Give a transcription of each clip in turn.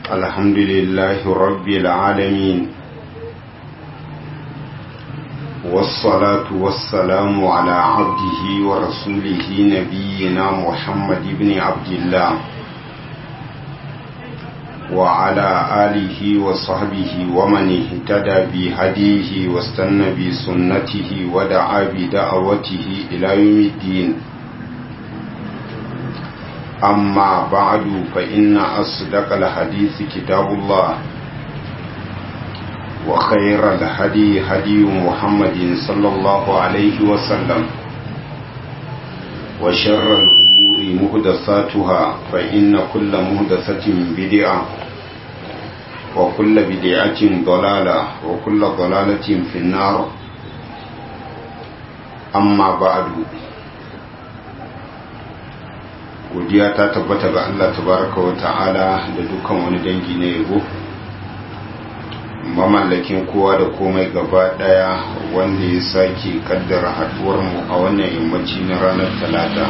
الحمد لله رب العالمين والصلاة والسلام على عبده ورسوله نبينا محمد بن عبد الله وعلى آله وصحبه ومن اهتدى بهديه واستنى بسنته ودعا بدعوته إلى يوم الدين أما بعد فإن أصدق الحديث كتاب الله وخير الهدي هدي محمد صلى الله عليه وسلم وشر الأمور مهدساتها فإن كل مهدسة بدعة وكل بدعة ضلالة وكل ضلالة في النار أما بعد godiya ta tabbata ga Allah tabaraka wa ta'ala da dukkan wani dangi na yabo mamallakin kowa da komai gaba daya wanda ya sake kaddara haduwar mu a wannan yammaci na ranar talata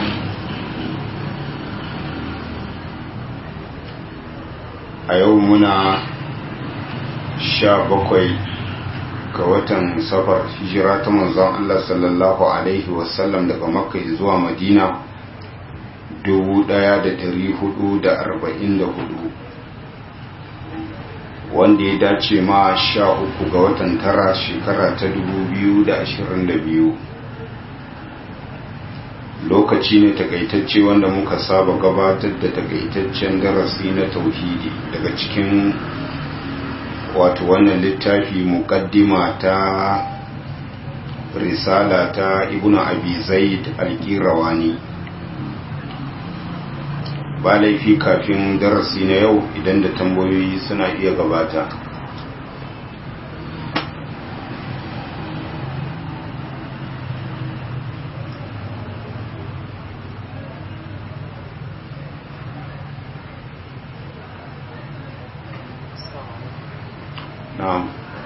a yau muna sha bakwai ga watan safar hijira ta manzon Allah sallallahu alaihi wasallam daga makka zuwa madina 1444 wanda ya dace ma sha uku ga watan tara shekara ta 2022 lokaci ne takaitacce wanda muka saba gabatar da takaitaccen darasi na tauhidi daga cikin wato wannan littafi mukaddima ta risala ta ibnu abi zaid al-qirawani ba laifi kafin darasi na yau idan da tambayoyi suna iya gabata na'am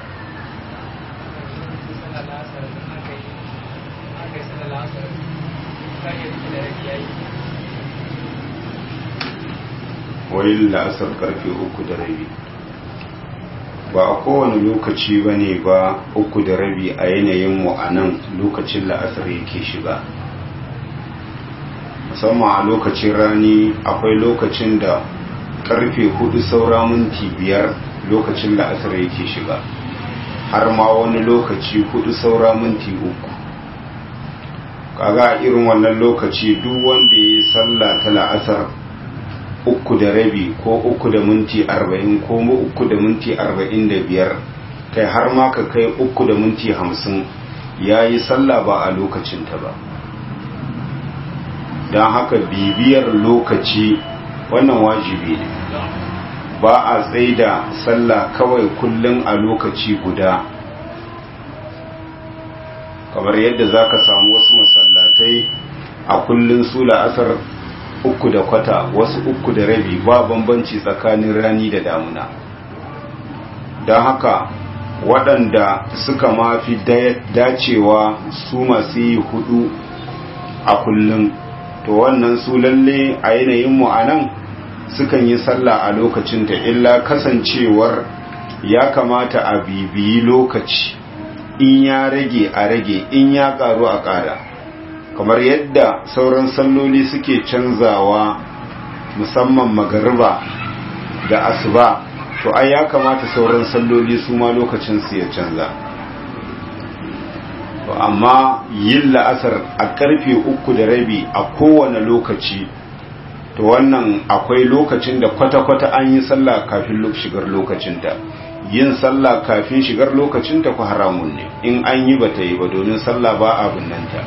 wai la'asar karfe uku da rabi ba a kowane lokaci ba ne ba uku da rabi a yanayin mu a nan lokacin la'asar yake shiga musamman a lokacin rani akwai lokacin da karfe hudu saura minti biyar lokacin la'asar yake shiga har ma wani lokaci hudu saura minti uku kaga irin wannan lokaci duk wanda ya yi sallah ta la'asar uku da rabi ko uku da minti arba'in ko uku da minti arba'in da biyar kai har ma ka kai uku da minti hamsin ya yi sallah ba a lokacinta ba don haka bibiyar lokaci wannan wajibi ne ba a tsaida sallah kawai kullum a lokaci guda kamar yadda za ka samu wasu masallatai a kullum su la'asar uku da kwata wasu uku da rabi ba bambanci tsakanin rani da damuna don haka waɗanda suka mafi dacewa su masu yi hudu a kullum to wannan su lalle a yanayin mu anan sukan yi sallah a lokacinta illa kasancewar ya kamata a bibiyi lokaci in ya rage a rage in ya karu a ƙara kamar yadda sauran salloli suke canzawa musamman magariba da asuba to ai ya kamata sauran salloli su ma lokacin su ya canza to amma yin la'asar a karfe uku da rabi a kowane lokaci to wannan akwai lokacin da kwata-kwata an yi sallah kafin shigar lokacinta yin sallah kafin shigar lokacinta ku haramun ne in an yi bata yi ba domin sallah ba a binnanta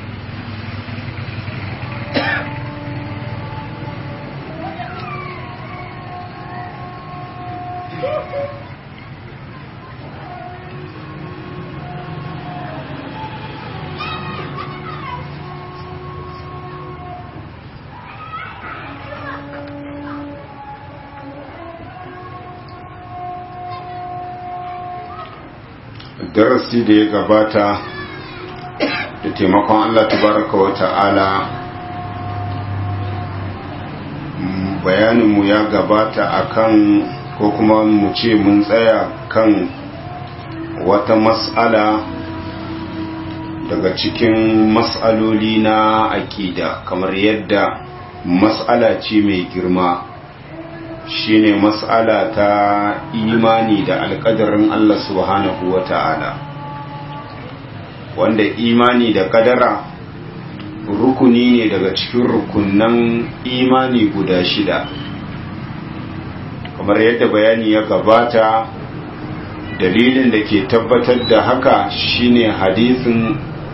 darasi da ya gabata da taimakon Allah tabaraka wa ta'ala bayaninmu ya gabata akan ko kuma mu ce mun tsaya kan wata mas'ala daga cikin mas'aloli na aƙida kamar yadda mas'ala ce mai girma shine mas'ala ta imani da alƙadarin Allah subhanahu wa ta'ala wanda imani da ƙadara rukuni ne daga cikin rukunan imani guda shida kamar yadda bayani ya gabata dalilin da ke tabbatar da haka shine hadisin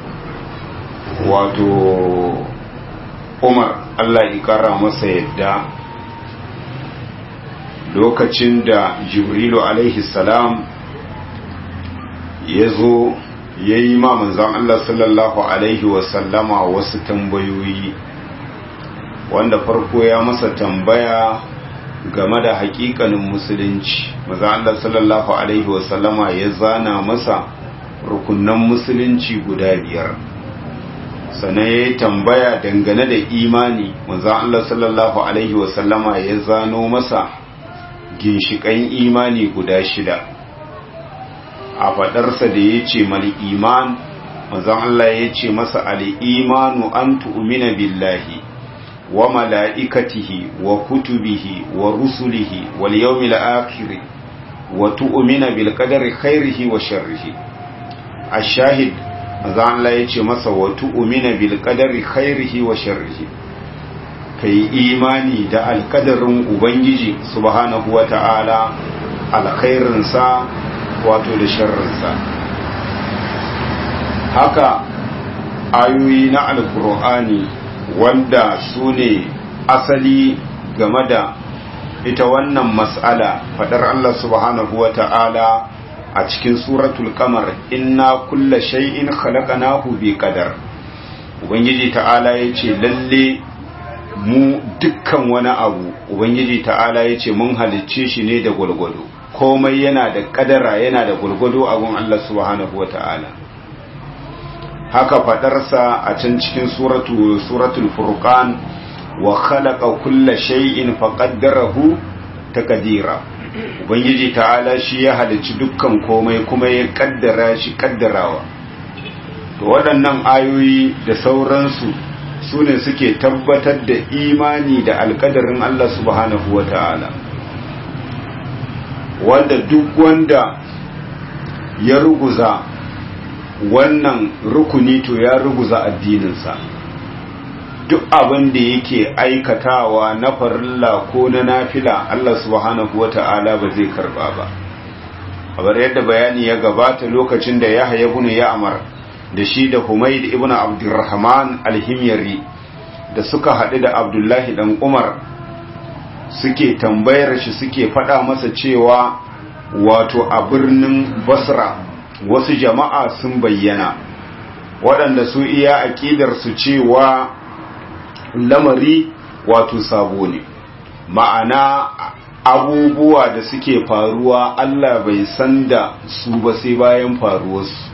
wato umar allah ikara masa yadda lokacin da jibrilu alaihi salam ya zo ya yi ma manzan allah sallallahu alaihi wasallama wasu tambayoyi wanda farko ya masa tambaya game da hakikanin musulunci maza Allah sallallahu alaihi wasallama ya zana masa rukunan musulunci guda biyar sannan ya yi tambaya dangane da imani maza Allah sallallahu alaihi wasallama ya zano masa ginshiƙan imani guda shida a faɗarsa da ya ce mali iman maza Allah ya ce masa al'imanu an tu'umina billahi وملائكته وكتبه ورسله واليوم الآخر وتؤمن بالقدر خيره وشره الشاهد manzan Allah ya ce masa wa tu'mina bil qadari khairihi wa sharrihi kai imani da alkadarin ubangiji subhanahu wa ta'ala alkhairin sa wato da sharrin sa haka ayoyi na alqur'ani wanda su ne asali game da ita wannan mas'ala fadar Allah subhanahu wa ta'ala a cikin suratul kamar inna kulla shay'in khalaqnahu bi qadar ubangiji ta'ala yace lalle mu dukkan wani abu ubangiji ta'ala yace mun halicce shi ne da gulgudu komai yana da kadara yana da gulgudu a gun Allah subhanahu wa ta'ala haka fadarsa a can cikin suratu suratul furqan wa khalaqa kulla shay'in faqaddarahu taqdira ubangiji ta'ala shi ya halicci dukkan komai kuma ya kaddara shi kaddarawa to waɗannan ayoyi da sauransu su ne suke tabbatar da imani da alkadarin Allah subhanahu wa ta'ala wanda duk wanda ya ruguza wannan rukuni to ya ruguza addininsa duk abin da yake aikatawa na farilla ko na nafila Allah subhanahu wata'ala ba zai karba ba kamar yadda bayani ya gabata lokacin da Yahya ibn Ya'mar da shi da Humayd ibn Abdurrahman al-Himyari da suka haɗu da Abdullahi dan Umar suke tambayar shi suke faɗa masa cewa wato a birnin Basra wasu jama'a sun bayyana waɗanda su iya aƙidar su cewa lamari wato sabo ne ma'ana abubuwa da suke faruwa Allah bai san da su ba sai bayan faruwarsu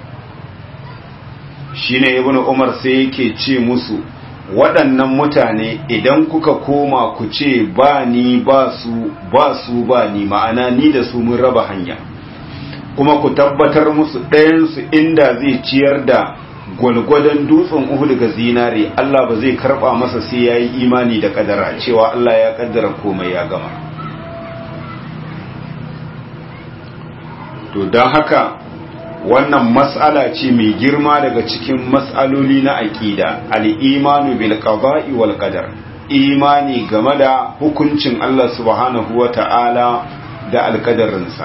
shine ibnu umar sai yake ce musu waɗannan mutane idan kuka koma ku ce ba ni ba su ba su ba ni ma'ana ni da su mun raba hanya kuma ku tabbatar musu ɗayansu inda zai ciyar da gwalgwadon dutsen Uhud ga zinare Allah ba zai karba masa sai ya yi imani da kadara cewa Allah ya kaddara komai ya gama to don haka wannan mas'ala ce mai girma daga cikin mas'aloli na aƙida al-imanu bil qada'i wal qadar imani game da hukuncin Allah subhanahu wa ta'ala da alkadarinsa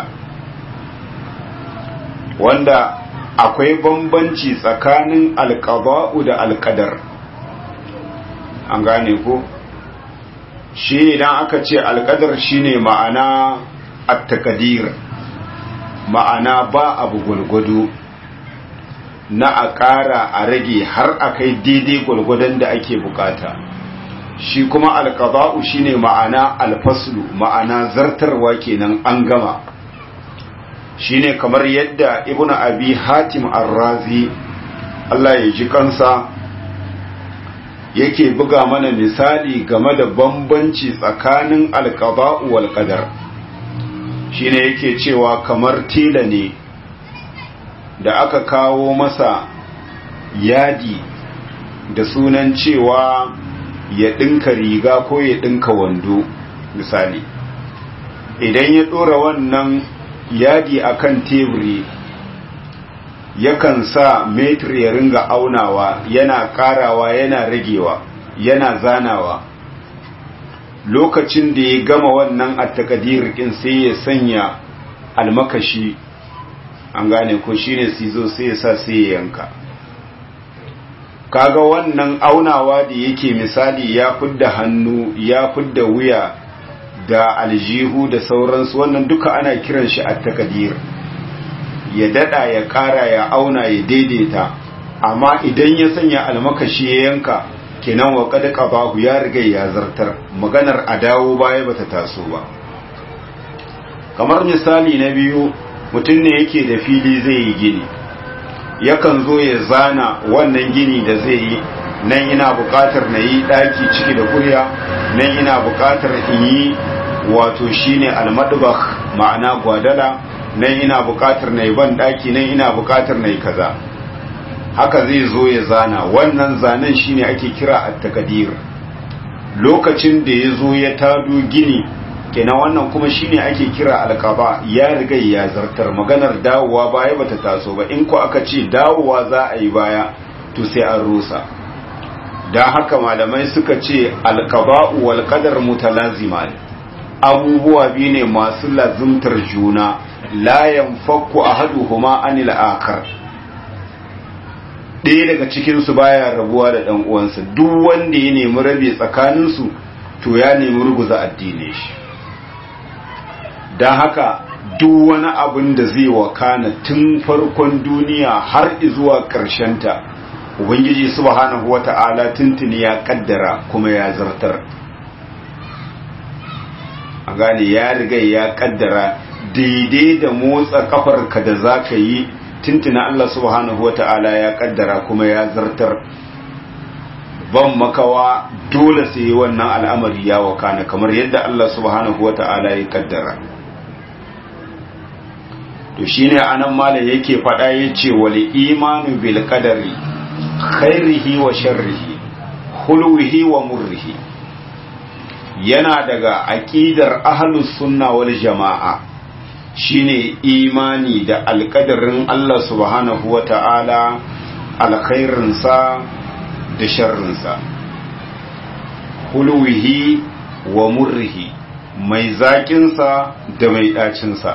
wanda akwai bambanci tsakanin alƙaba'u da alƙadar an gane ko shi idan aka ce alƙadar shine ma'ana attakadir ma'ana ba abu gwalgwado na a ƙara a rage har a kai daidai gwalgwadon da ake bukata shi kuma alƙaba'u shine ma'ana alfaslu ma'ana zartarwa kenan an gama shine kamar yadda ibnu abi hatim ar-razi Allah ya ji kansa yake buga mana misali game da bambanci tsakanin alqada'u wal qadar shine yake cewa kamar tela ne da aka kawo masa yadi da sunan cewa ya ɗinka riga ko ya ɗinka wando misali idan ya ɗora wannan yadi akan teburi yakan sa metir ya ringa aunawa yana ƙarawa yana ragewa yana zanawa lokacin da ya gama wannan attakadir ɗin sai ya sanya almakashi an gane ko shine sizo sai ya sa sai ya yanka kaga wannan aunawa da yake misali ya fidda hannu ya fidda wuya da aljihu da sauransu wannan duka ana kiran shi attakadir ya dada ya kara ya auna ya daidaita amma idan ya sanya almakashi ya yanka kenan wa kad qabahu ya riga ya zartar maganar a dawo baya bata taso ba kamar misali na biyu mutum ne yake da fili zai yi gini yakan zo ya zana wannan gini da zai yi nan ina buƙatar na yi ɗaki ciki da kurya nan ina buƙatar in yi wato shine almadbakh ma'ana gwadala nan ina buƙatar na yi ban ɗaki nan ina buƙatar na yi kaza haka zai zo ya zana wannan zanen shine ake kira at-taqdir lokacin da ya zo ya tado gini kenan wannan kuma shine ake kira alqaba ya riga ya zartar maganar dawowa baya bata taso ba in ko aka ce dawowa za a yi baya to sai an rusa dan haka malamai suka ce alqaba wal qadar mutalazima abubuwa biyu ne masu lazimtar juna la yanfakku ahaduhuma anil akhar ɗaya daga cikinsu baya rabuwa da ɗan uwansa duk wanda ya nemi rabe tsakaninsu to ya nemi ruguza addinin shi don haka duk wani abin da zai wakana tun farkon duniya har zuwa ta ubangiji subhanahu wata'ala tuntuni ya kaddara kuma ya zartar a gane ya riga ya kaddara daidai da motsa kafarka da za ka yi tuntuna Allah subhanahu wa ta'ala ya kaddara kuma ya zartar ban makawa dole sai wannan al'amari ya wakana kamar yadda Allah subhanahu wa ta'ala ya kaddara to shine anan malam yake faɗa yace wal imanu bil qadari khairihi wa sharrihi hulwihi wa murrihi yana daga aqidar ahlus sunna wal jama'a shine imani da alkadarin Allah subhanahu wa ta'ala alkhairinsa da sharrinsa hulwihi wa murrihi mai zaƙinsa da mai ɗacinsa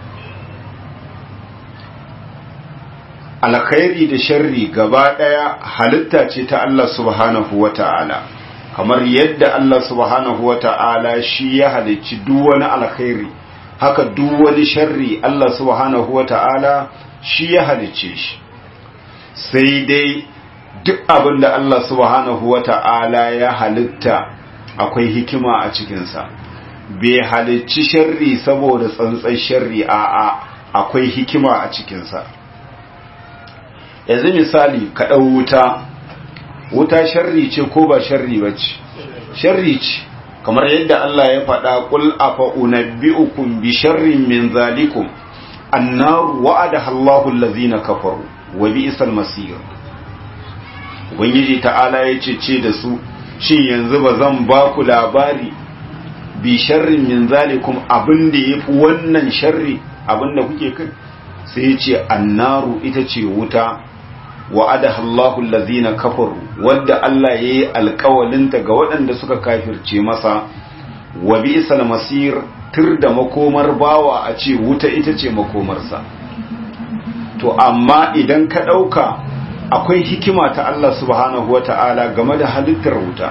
alkhairi da sharri gaba ɗaya halitta ce ta Allah subhanahu wa ta'ala kamar yadda Allah subhanahu wa ta'ala shi ya halicci duk wani alkhairi haka duk wani sharri Allah subhanahu wa ta'ala shi ya halicce shi sai dai duk abin da Allah subhanahu wa ta'ala ya halitta akwai hikima a cikinsa bai halicci sharri saboda tsantsan sharri a'a akwai hikima a cikinsa yanzu misali ka ɗau wuta wuta sharri ce ko ba sharri ba ce sharri ce kamar yadda Allah ya faɗa ƙul afa unabbi'ukum bi sharrin min zalikum annaru wa'adaha Allahu allazina kafaru wa bi'sal masir ubangiji ta'ala ya ce ce da su shin yanzu ba zan ba ku labari bi sharrin min zalikum abin da yafi wannan sharri abin da kuke kai sai ya ce annaru ita ce wuta wa'adaha Allahu allazina kafaru wadda Allah yayi alƙawalinta ga waɗanda suka kafirce masa wa bi'sal masir tur da makomar bawa a ce wuta ita ce makomarsa to amma idan ka ɗauka akwai hikima ta Allah subhanahu wata'ala game da halittar wuta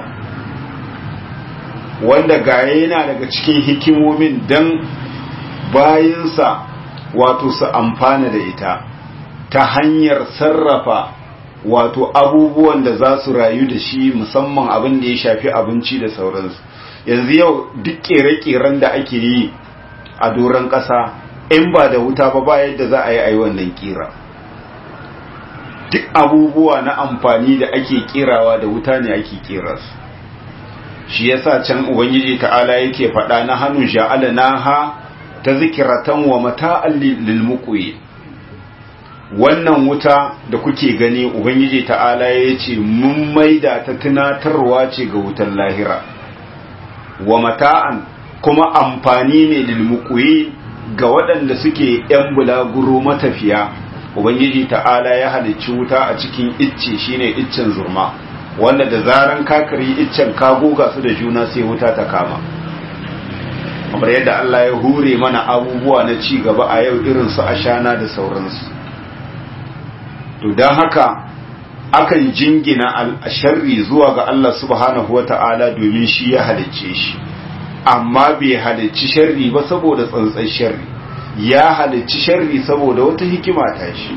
wanda gaye yana daga cikin hikimomin dan bayinsa wato su amfana da ita ta hanyar sarrafa wato abubuwan da za su rayu da shi musamman abin da ya shafi abinci da sauransu yanzu yau duk kere-keren da ake yi a doron ƙasa in ba da wuta ba ba yadda za a yi a yi wannan kira duk abubuwa na amfani da ake kirawa da wuta ne ake kira su shi yasa can ubangiji ta'ala yake faɗa na hannu ja'ala naha tazkiratan wa mata'an lil muqwi wannan wuta da kuke gani ubangiji ta'ala ya ce mun maida ta tunatarwa ce ga wutar lahira wa mata'an kuma amfani ne lil muqwi ga waɗanda suke ‘yan bulaguro matafiya, Ubangiji ta'ala ya halicci wuta a cikin icce shine iccen zurma, wanda da zaran kakari iccen ka goga su da juna sai wuta ta kama. Kamar yadda Allah ya hure mana abubuwa na ci gaba a yau irin su ashana da sauransu. To don haka akan jingina al-sharri zuwa ga Allah subhanahu wa ta'ala domin shi ya halicce shi. amma bai halicci sharri ba saboda tsantsan sharri ya halicci sharri saboda wata hikima ta shi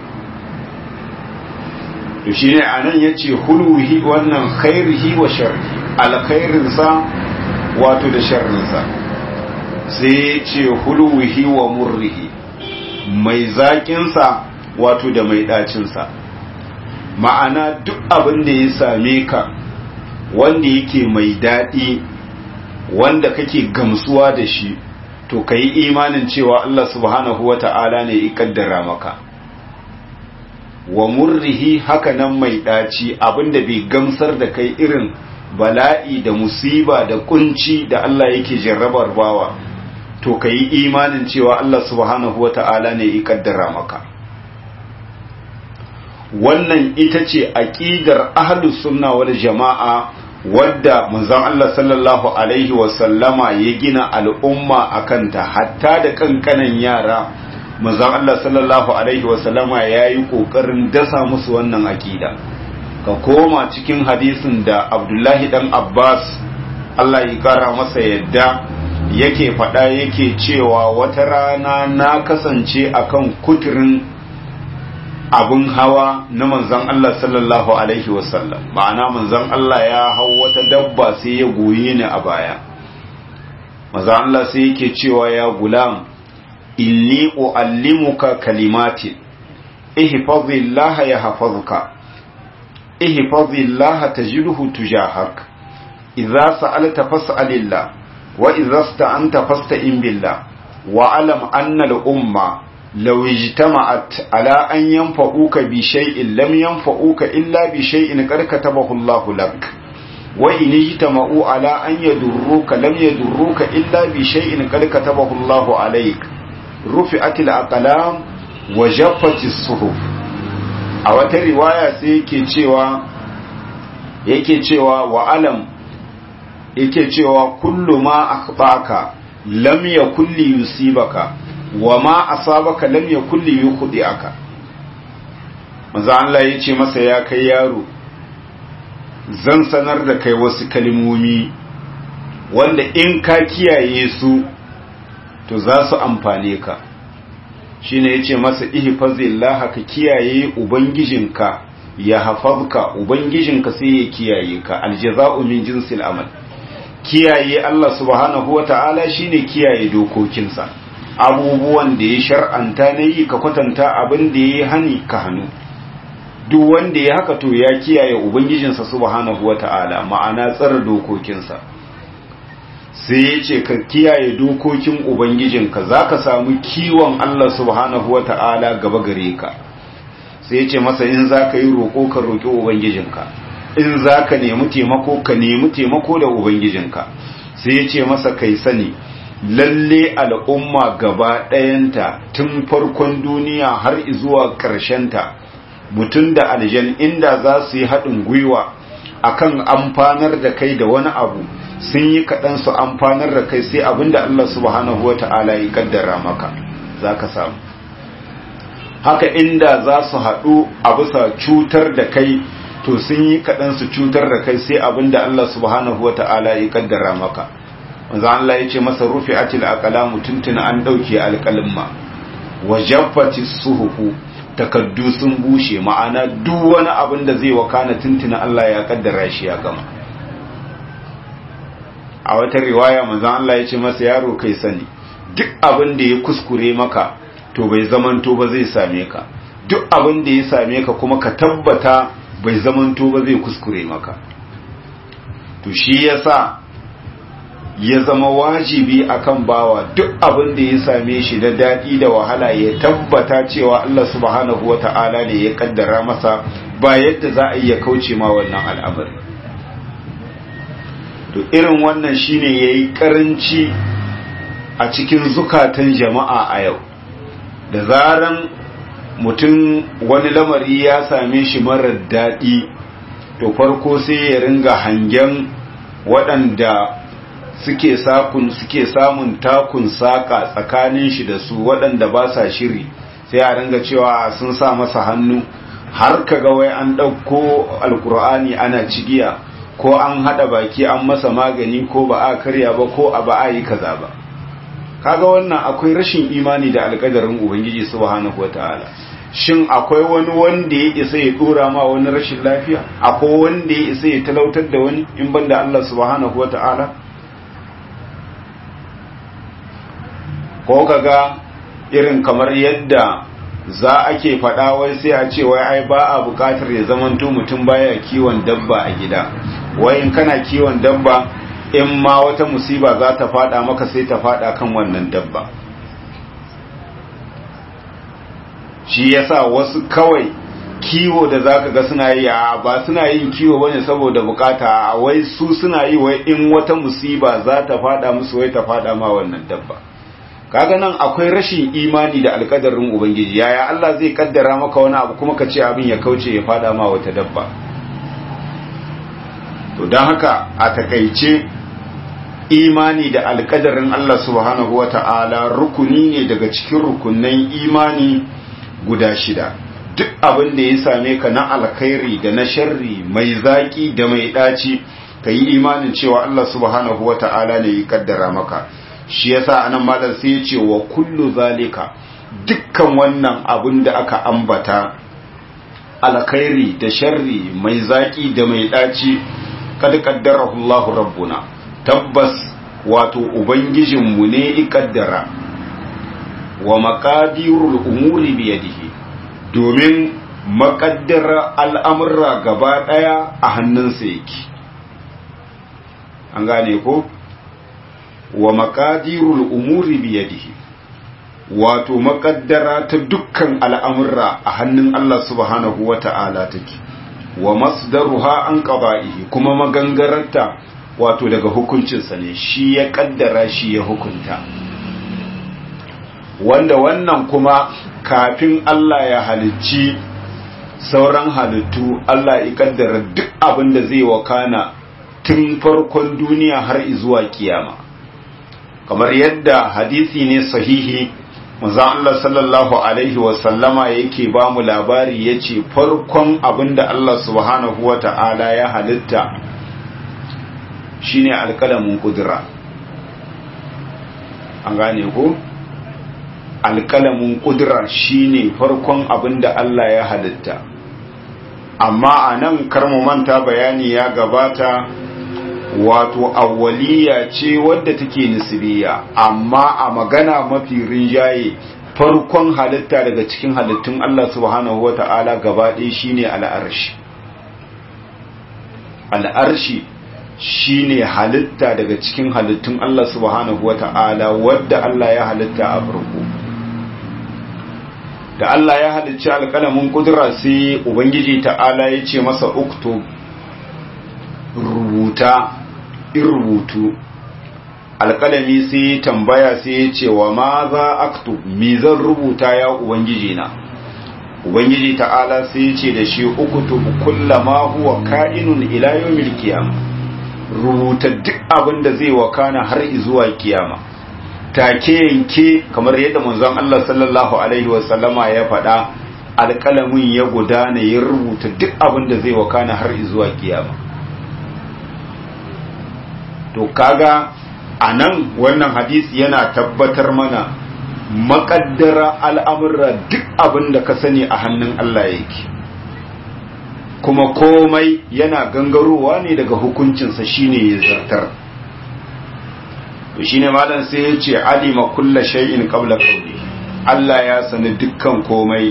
to shine anan yace huluhi wannan khairihi wa sharri alkhairinsa wato da sharrinsa sai yace huluhi wa murrihi mai zaƙinsa wato da mai ɗacinsa ma'ana duk abin da ya same ka wanda yake mai daɗi wanda kake gamsuwa da shi to ka yi imanin cewa Allah subhanahu wa ta'ala ne ya kaddara maka wa murrihi haka nan mai ɗaci abinda bai gamsar da kai irin bala'i da musiba da kunci da Allah yake jarrabar bawa to ka yi imanin cewa Allah subhanahu wa ta'ala ne ya kaddara maka wannan ita ce aƙidar ahlus sunna wal jama'a wadda manzon Allah sallallahu alaihi wasallama ya gina al'umma a kanta hatta da kankanan yara manzon Allah sallallahu alaihi wasallama ya yi ƙoƙarin dasa musu wannan aƙida ka koma cikin hadisin da abdullahi dan abbas Allah ya kara masa yadda yake faɗa yake cewa wata rana na kasance akan kuturin abun hawa na manzon Allah sallallahu alaihi wasallam ma'ana manzon Allah ya hau wata dabba sai ya goye ni a baya manzon Allah sai yake cewa ya gulam inni uallimuka kalimatin ihfazillaha yahfazuka ihfazillaha tajidhu tujahak idza sa'alta fas'alillah wa idza sta'anta fasta'in billah wa alam anna al-umma لو اجتمعت على أن ينفعوك بشيء لم ينفعوك إلا بشيء قد كتبه الله لك وإن اجتمعوا على أن يدروك لم يدروك إلا بشيء قد كتبه الله عليك رفعت الأقلام وجفت الصحف a wata riwaya sai yake cewa yake cewa wa alam yake cewa kullu ma akhbaka lam yakul li yusibaka wa ma asabaka lam yakul li yukhdi'aka manzo Allah yace masa ya kai yaro zan sanar da kai wasu kalmomi wanda in ka kiyaye su to za su amfane ka shine yace masa ihfazillah ka kiyaye ubangijinka ya hafazka ubangijinka sai ya kiyaye ka aljaza'u min jinsil amal kiyaye Allah subhanahu wata'ala shine kiyaye dokokinsa abubuwan da ya shar'anta na yi ka kwatanta abin da ya hani ka hannu duk wanda ya haka to ya kiyaye ubangijinsa subhanahu wata'ala ma'ana tsara dokokinsa sai ya ce ka kiyaye dokokin ubangijinka za ka samu kiwon Allah subhanahu wata'ala gaba gare ka sai ya ce masa in za ka yi roƙo ka roƙi ubangijinka in za ka nemi taimako ka nemi taimako da ubangijinka sai ya ce masa kai sani lalle al'umma gaba ɗayanta tun farkon duniya har zuwa ta mutum da aljan inda za su yi haɗin gwiwa akan amfanar da kai da wani abu sun yi kaɗan su amfanar da kai sai abin da Allah subhanahu wa ta'ala ya kaddara maka za ka samu haka inda za su haɗu a bisa cutar da kai to sun yi kaɗan su cutar da kai sai abin da Allah subhanahu wa ta'ala ya kaddara maka wanzu Allah ya ce masa rufe atil aqlamu tuntuna an ɗauke alƙalimma wa jaffati suhufu takaddu sun bushe ma'ana duk wani abin da zai wakana tuntuna Allah ya kaddara shi ya gama a wata riwaya manzon Allah ya ce masa yaro kai sani duk abin da ya kuskure maka to bai zamanto ba zai same ka duk abin da ya same ka kuma ka tabbata bai zamanto ba zai kuskure maka to shi yasa ya zama wajibi akan bawa duk abin da ya same shi da daɗi da wahala ya tabbata cewa Allah subhanahu wata'ala ne ya kaddara masa ba yadda za a iya kauce ma wannan al'amari to irin wannan shine yayi karanci a cikin zukatan jama'a a yau da zaran mutum wani lamari ya same shi marar daɗi to farko sai ya ringa hangen waɗanda suke sakun suke samun takun saka tsakanin shi da su waɗanda ba sa shiri sai a ringa cewa sun sa masa hannu har kaga wai an ɗauko alkur'ani ana cigiya ko an haɗa baki an masa magani ko ba a karya ba ko a ba a yi kaza ba kaga wannan akwai rashin imani da alƙadarin ubangiji subhanahu wataala shin akwai wani wanda ya isa ya dora ma wani rashin lafiya akwai wanda ya isa ya talautar da wani in banda Allah subhanahu wataala ko kaga irin kamar yadda za ake faɗa wai sai a ce wai ai ba a buƙatar ya zamanto mutum baya kiwon dabba a gida wai in kana kiwon dabba in ma wata musiba za ta faɗa maka sai ta faɗa kan wannan dabba shi yasa wasu kawai kiwo da zaka ga suna yi a ba suna yin kiwo bane saboda bukata wai su suna yi wai in wata musiba za ta faɗa musu wai ta faɗa ma wannan dabba kaga nan akwai rashin imani da alkadarin ubangiji yaya Allah zai kaddara maka wani abu kuma ka ce abin ya kauce ya fada ma wata dabba to don haka a takaice imani da alkadarin Allah subhanahu wata'ala rukuni ne daga cikin rukunan imani guda shida duk abin da ya same ka na alkhairi da na sharri mai zaki da mai daci ka yi imanin cewa Allah subhanahu wata'ala ne ya kaddara maka shi yasa anan malam sai ya ce wa kullu zalika dukkan wannan abin da aka ambata alkhairi da sharri mai zaki da mai daci kad qaddarahu Allahu rabbuna tabbas wato ubangijinmu ne i kaddara wa maqadirul umuri bi yadihi domin makaddara al'amurra gaba daya a hannunsa yake an gane ko wa maqadirul umuri biyadihi wato makaddara ta dukkan al'amurra a hannun Allah subhanahu wata'ala take wa masdaruha an qada'ihi kuma magangararta wato daga hukuncinsa ne shi ya kaddara shi ya hukunta wanda wannan kuma kafin Allah ya halicci sauran halittu Allah ya kaddara duk abin da zai wakana tun farkon duniya har zuwa kiyama kamar yadda hadisi ne sahihi manzon Allah sallallahu alaihi wasallama yake ba mu labari yace farkon abinda Allah subhanahu wata'ala ya halitta shine alkalamin kudura an gane ko alkalamin kudura shine farkon abinda Allah ya halitta amma anan karmu manta bayani ya gabata wato awwaliya ce wadda take nisbiya amma a magana mafi rinjaye farkon halitta daga cikin halittun Allah subhanahu wata'ala gaba ɗaya shine al'arshi al'arshi shine halitta daga cikin halittun Allah subhanahu wata'ala wadda Allah ya halitta a farko da Allah ya halicci alƙalamin kudura sai ubangiji ta'ala ya ce masa uktub rubuta in rubutu alƙalami sai tambaya sai ya ce wa ma za aktu mi zan rubuta ya ubangiji na ubangiji ta'ala sai ya ce da shi ukutub kullama huwa ka'inun ila yawmil qiyam rubuta duk abin da zai wakana har zuwa kiyama take yanke kamar yadda manzon Allah sallallahu alaihi wa sallama ya faɗa alƙalamin ya gudana ya rubuta duk abin da zai wakana har zuwa kiyama to kaga a nan wannan hadisi yana tabbatar mana makaddara al'amurra duk abin da ka sani a hannun Allah yake kuma komai yana gangarowa ne daga hukuncinsa shine ya zartar to shine malam sai ya ce alima kulla shay'in qabla qawli Allah ya sani dukkan komai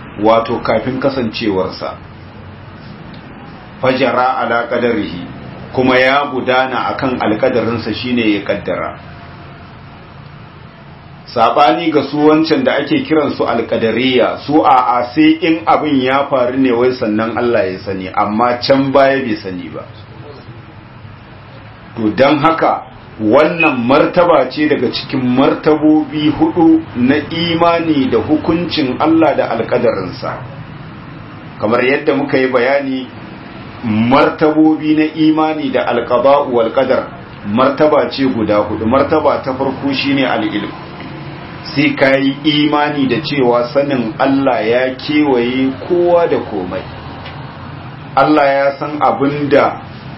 wato kafin kasancewarsa fajara ala qadarihi kuma ya gudana akan alkadarinsa shine ya kaddara sabani ga su wancan da ake kiran su alkadariya su a a sai in abin ya faru ne wai sannan Allah ya sani amma can baya bai sani ba to don haka wannan martaba ce daga cikin martabobi hudu na imani da hukuncin Allah da alkadarinsa kamar yadda muka yi bayani martabobi na imani da alqada'u wal qadar martaba ce guda hudu martaba ta farko shine al-ilm sai kai imani da cewa sanin Allah ya kewaye kowa da komai Allah ya san abinda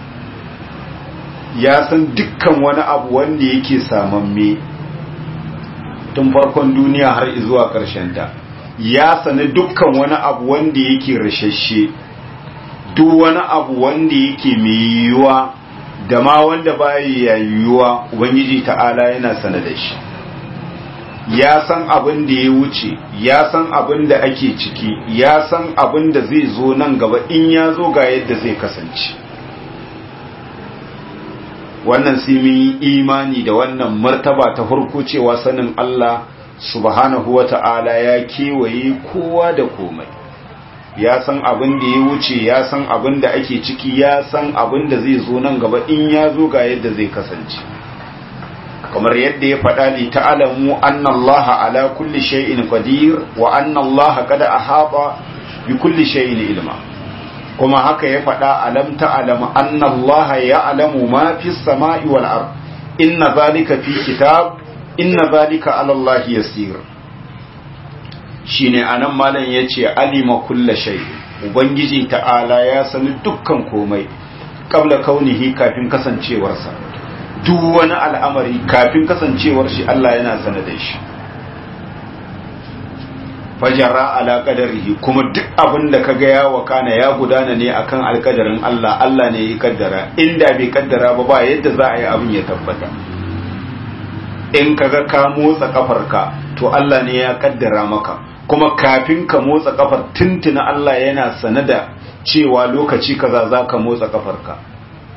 ya san dukkan wani abu wanda yake samamme tun farkon duniya har zuwa ta ya sani dukkan wani abu wanda yake rashashe duk wani abu wanda yake mai yiwuwa da ma wanda baya yiwuwa ubangiji ta'ala yana sana da shi ya san abin da ya wuce ya san abin da ake ciki ya san abin da zai zo nan gaba in ya zo ga yadda zai kasance wannan sai mun yi imani da wannan martaba ta farko cewa sanin Allah subhanahu wa ta'ala ya kewaye kowa da komai ya san abin da ya wuce ya san abin da ake ciki ya san abin da zai zo nan gaba in ya zo ga yadda zai kasance kamar yadda ya faɗa li ta'alamu anna Allah ala kulli shay'in qadir wa anna Allah qad ahata bi kulli shay'in ilma kuma haka ya faɗa alam ta'lam anna Allah ya'lamu ma fi samai wal ard inna zalika fi kitab inna zalika ala Allah yasir shine anan malam yace alima kulla shay ubangiji ta'ala ya sani dukkan komai kabla kaunihi kafin kasancewarsa duk wani al'amari kafin kasancewar shi Allah yana sana da shi fajara ala qadarihi kuma duk abin da kaga ya wakana ya gudana ne akan alkadarin Allah Allah ne ya kaddara inda bai kaddara ba ba yadda za a yi abin ya tabbata in kaga ka motsa kafarka to Allah ne ya kaddara maka kuma kafin ka motsa kafar tuntuna Allah yana sane da cewa lokaci kaza za ka motsa kafarka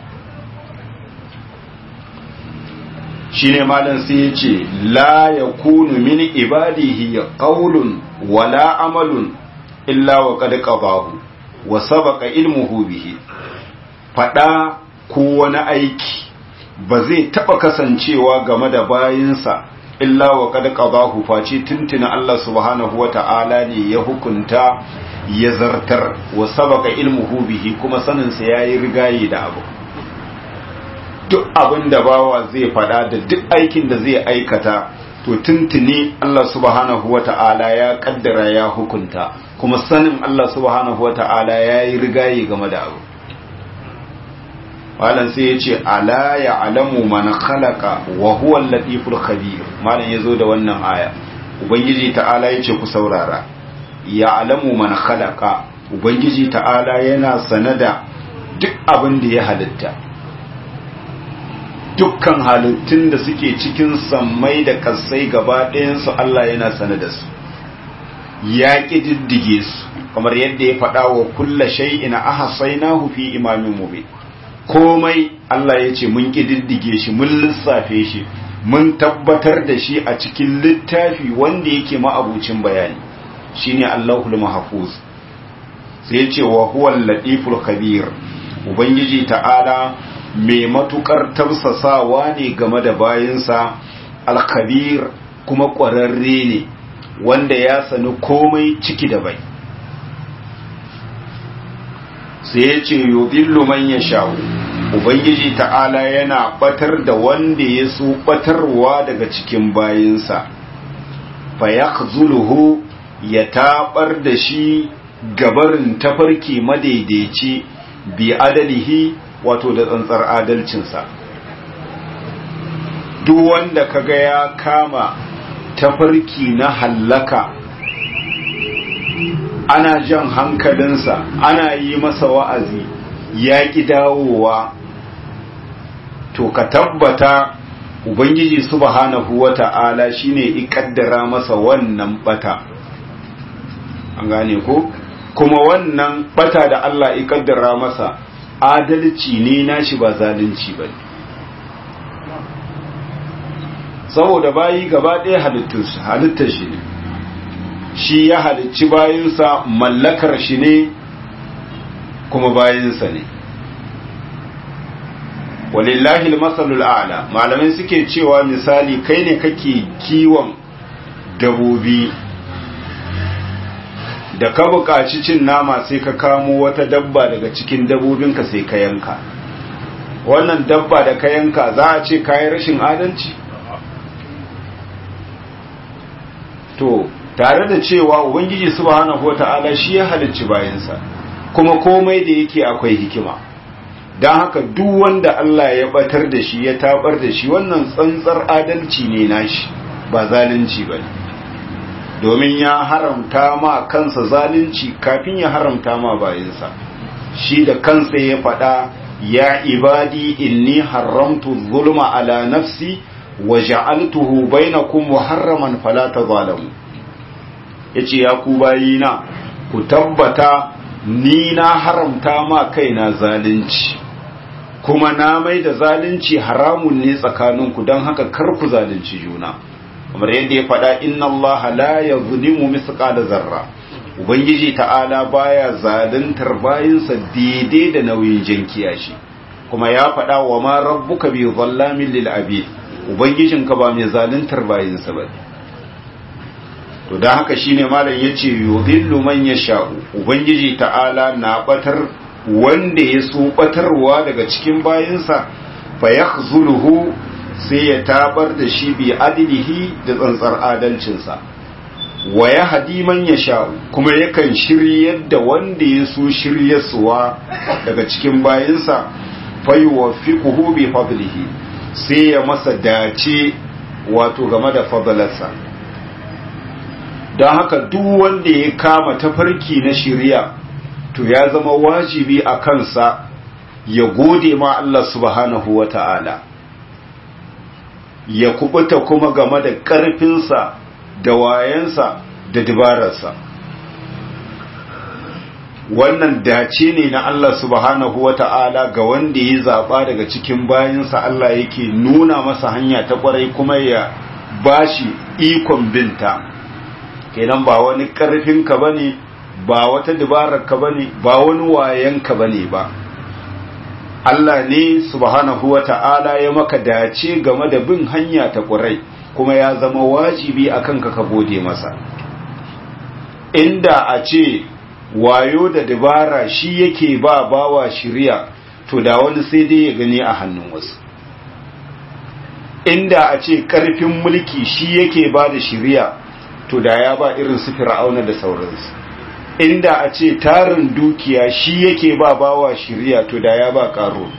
shine malam sai ya ce la yakunu min ibadihi qawlun wala amalun illa wa qad qadahu wa sabaqa ilmuhu bihi fada ko wani aiki ba zai taba kasancewa game da bayinsa illa wa qad qadahu face tuntuna Allah subhanahu wata'ala ne ya hukunta ya zartar wa sabaqa ilmuhu bihi kuma sanin sa yayi rigayi da abu duk abin da bawa zai fada da duk aikin da zai aikata to tuntuni Allah subhanahu wata'ala ya kaddara ya hukunta kuma sanin Allah subhanahu wata'ala yayi rigayi game da abu malam sai ya ce ala ya alamu man khalaqa wa huwa al-latiful khabir malam yazo da wannan aya ubangiji ta'ala yace ku saurara ya alamu man khalaqa ubangiji ta'ala yana sanada duk abin da ya halitta dukkan halittun da suke cikin sammai da kasai gaba ɗayansu Allah yana sanada su ya ƙididdige su kamar yadda ya faɗa wa kulla shay'in ahsaynahu fi imamin mubin komai Allah ya ce mun ƙididdige shi mun lissafe shi mun tabbatar da shi a cikin littafi wanda yake ma'abucin bayani shine Allahul Mahfuz sai ya ce wa huwal latiful khabir ubangiji ta'ala mai matukar tausasawa ne game da bayinsa al-khabir kuma ƙwararre ne wanda ya sani komai ciki da bai sai ya ce yudillu man yasha'u ubangiji ta'ala yana batar da wanda ya so batarwa daga cikin bayinsa fa yakhzuluhu ya tabar da shi gabarin tafarki madaidaici bi adalihi wato da tsantsar adalcinsa duk wanda kaga ya kama tafarki na hallaka ana jan hankalinsa ana yi masa wa'azi ya ƙi dawowa to ka tabbata ubangiji subhanahu wa ta'ala shine ikaddara masa wannan bata an gane ko kuma wannan bata da Allah ikaddara masa adalci ne nashi ba zalunci ba saboda bayi gaba ɗaya halittar shi ne shi ya halicci bayinsa mallakar shi ne kuma bayinsa ne walillahi masalul a'la malamai suke cewa misali kai ne kake kiwon dabobi da ka buƙaci cin nama sai ka kamo wata dabba daga cikin dabobinka sai ka yanka wannan dabba da ka yanka za a ce kayi rashin adalci to tare da cewa ubangiji subhanahu wata'ala shi ya halicci bayansa kuma komai da yake akwai hikima don haka duk wanda Allah ya batar da shi ya tabar da shi wannan tsantsar adalci ne nashi ba zalunci ba ne domin ya haramta ma kansa zalunci kafin ya haramta ma bayansa shi da kansa ya faɗa ya ibadi inni haramtu zulma ala nafsi wa ja'altuhu bainakum muharraman fala tazalamu yace ya ku bayina ku tabbata ni na haramta ma kaina zalunci kuma na mai da zalunci haramun ne tsakaninku don haka kar ku zalunci juna kamar yadda ya faɗa inna Allah la yazlimu mithqala zarra ubangiji ta'ala baya zaluntar bayinsa daidai da nauyin jankiya shi kuma ya faɗa wa ma rabbuka bi zallamin lil abid ubangijinka ba mai zaluntar bayinsa ba to dan haka shine malam yace yudhillu man yasha'u ubangiji ta'ala na batar wanda ya so batarwa daga cikin bayinsa fa yakhzuluhu sai ya tabar da shi bi adilihi da tsantsar adalcinsa wa ya hadi man ya sha kuma yakan shiryar da wanda ya so shiryarsuwa daga cikin bayinsa faiwa fi bi fadlihi sai ya masa dace wato game da fadlarsa don haka duk wanda ya kama tafarki na shirya to ya zama wajibi a kansa ya gode ma Allah subhanahu wa ta'ala ya kubuta kuma game da ƙarfinsa da wayansa da dabararsa wannan dace ne na Allah subhanahu wa ta'ala ga wanda ya zaɓa daga cikin bayansa Allah yake nuna masa hanya ta ƙwarai kuma ya bashi ikon binta kenan ba wani ƙarfinka ba ne ba wata dabararka ba ne ba wani wayanka ba ne ba Allah ne subhanahu wa ta'ala ya maka dace game da bin hanya ta ƙurai kuma ya zama wajibi a kanka ka gode masa inda a ce wayo da dabara shi yake ba bawa shirya to da wani sai dai ya gani a hannun wasu inda a ce ƙarfin mulki shi yake ba da shirya to da ya ba irin su fir'auna da sauransu inda a ce tarin dukiya shi yake ba bawa shirya to da ya ba karo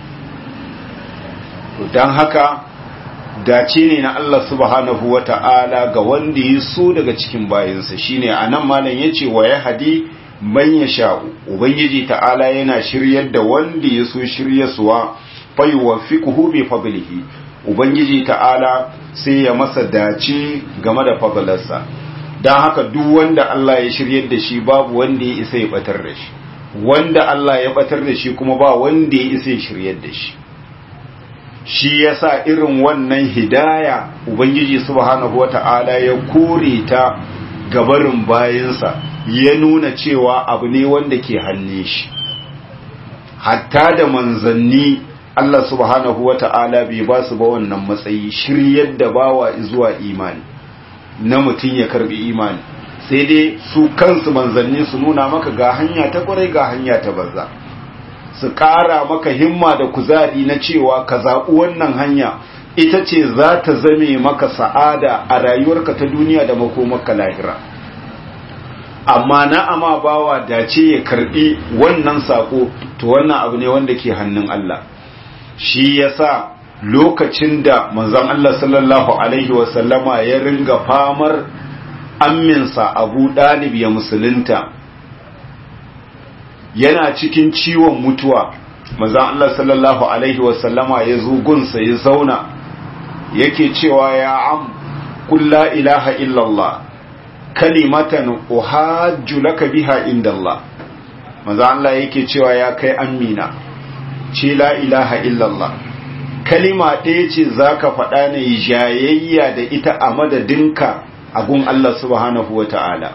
don haka dace ne na Allah subhanahu wa ta'ala ga wanda ya so daga cikin bayansa shine a nan malam ya ce wa ya hadi man ya sha'u ubangiji ta'ala yana shiryar da wanda ya so shiryasuwa faiwa fiqhu bi fadlihi ubangiji ta'ala sai ya masa dace game da fadlarsa don haka duk wanda Allah ya shiryar da shi babu wanda ya isa ya batar da shi wanda Allah ya batar da shi kuma ba wanda ya isa ya shiryar da shi shi yasa irin wannan hidaya ubangiji subhanahu wata'ala ya kore ta gabarin bayansa ya nuna cewa abu ne wanda ke hannun shi hatta da manzanni Allah subhanahu wata'ala bai ba su ba wannan matsayi shiryar da bawa zuwa imani na mutum ya karbi imani sai dai su kansu manzanni su nuna maka ga hanya ta kwarai ga hanya ta banza su ƙara maka himma da kuzari na cewa ka zaɓi wannan hanya ita ce za ta zame maka sa'ada a rayuwarka ta duniya da makomaka lahira amma na ama bawa dace ya karbi wannan sako to wannan abu ne wanda ke hannun Allah shi yasa lokacin da manzon Allah sallallahu alaihi wasallama ya ringa famar amminsa Abu Dalib ya musulunta yana cikin ciwon mutuwa manzon Allah sallallahu alaihi wasallama ya zo gunsa ya zauna yake cewa ya am qul la ilaha illallah kalimatan uhajju laka biha indallah manzon Allah yake cewa ya kai amina ce la ilaha illallah kalima ɗaya ce za ka faɗa ne jayayya da ita a madadinka a gun Allah subhanahu wa ta'ala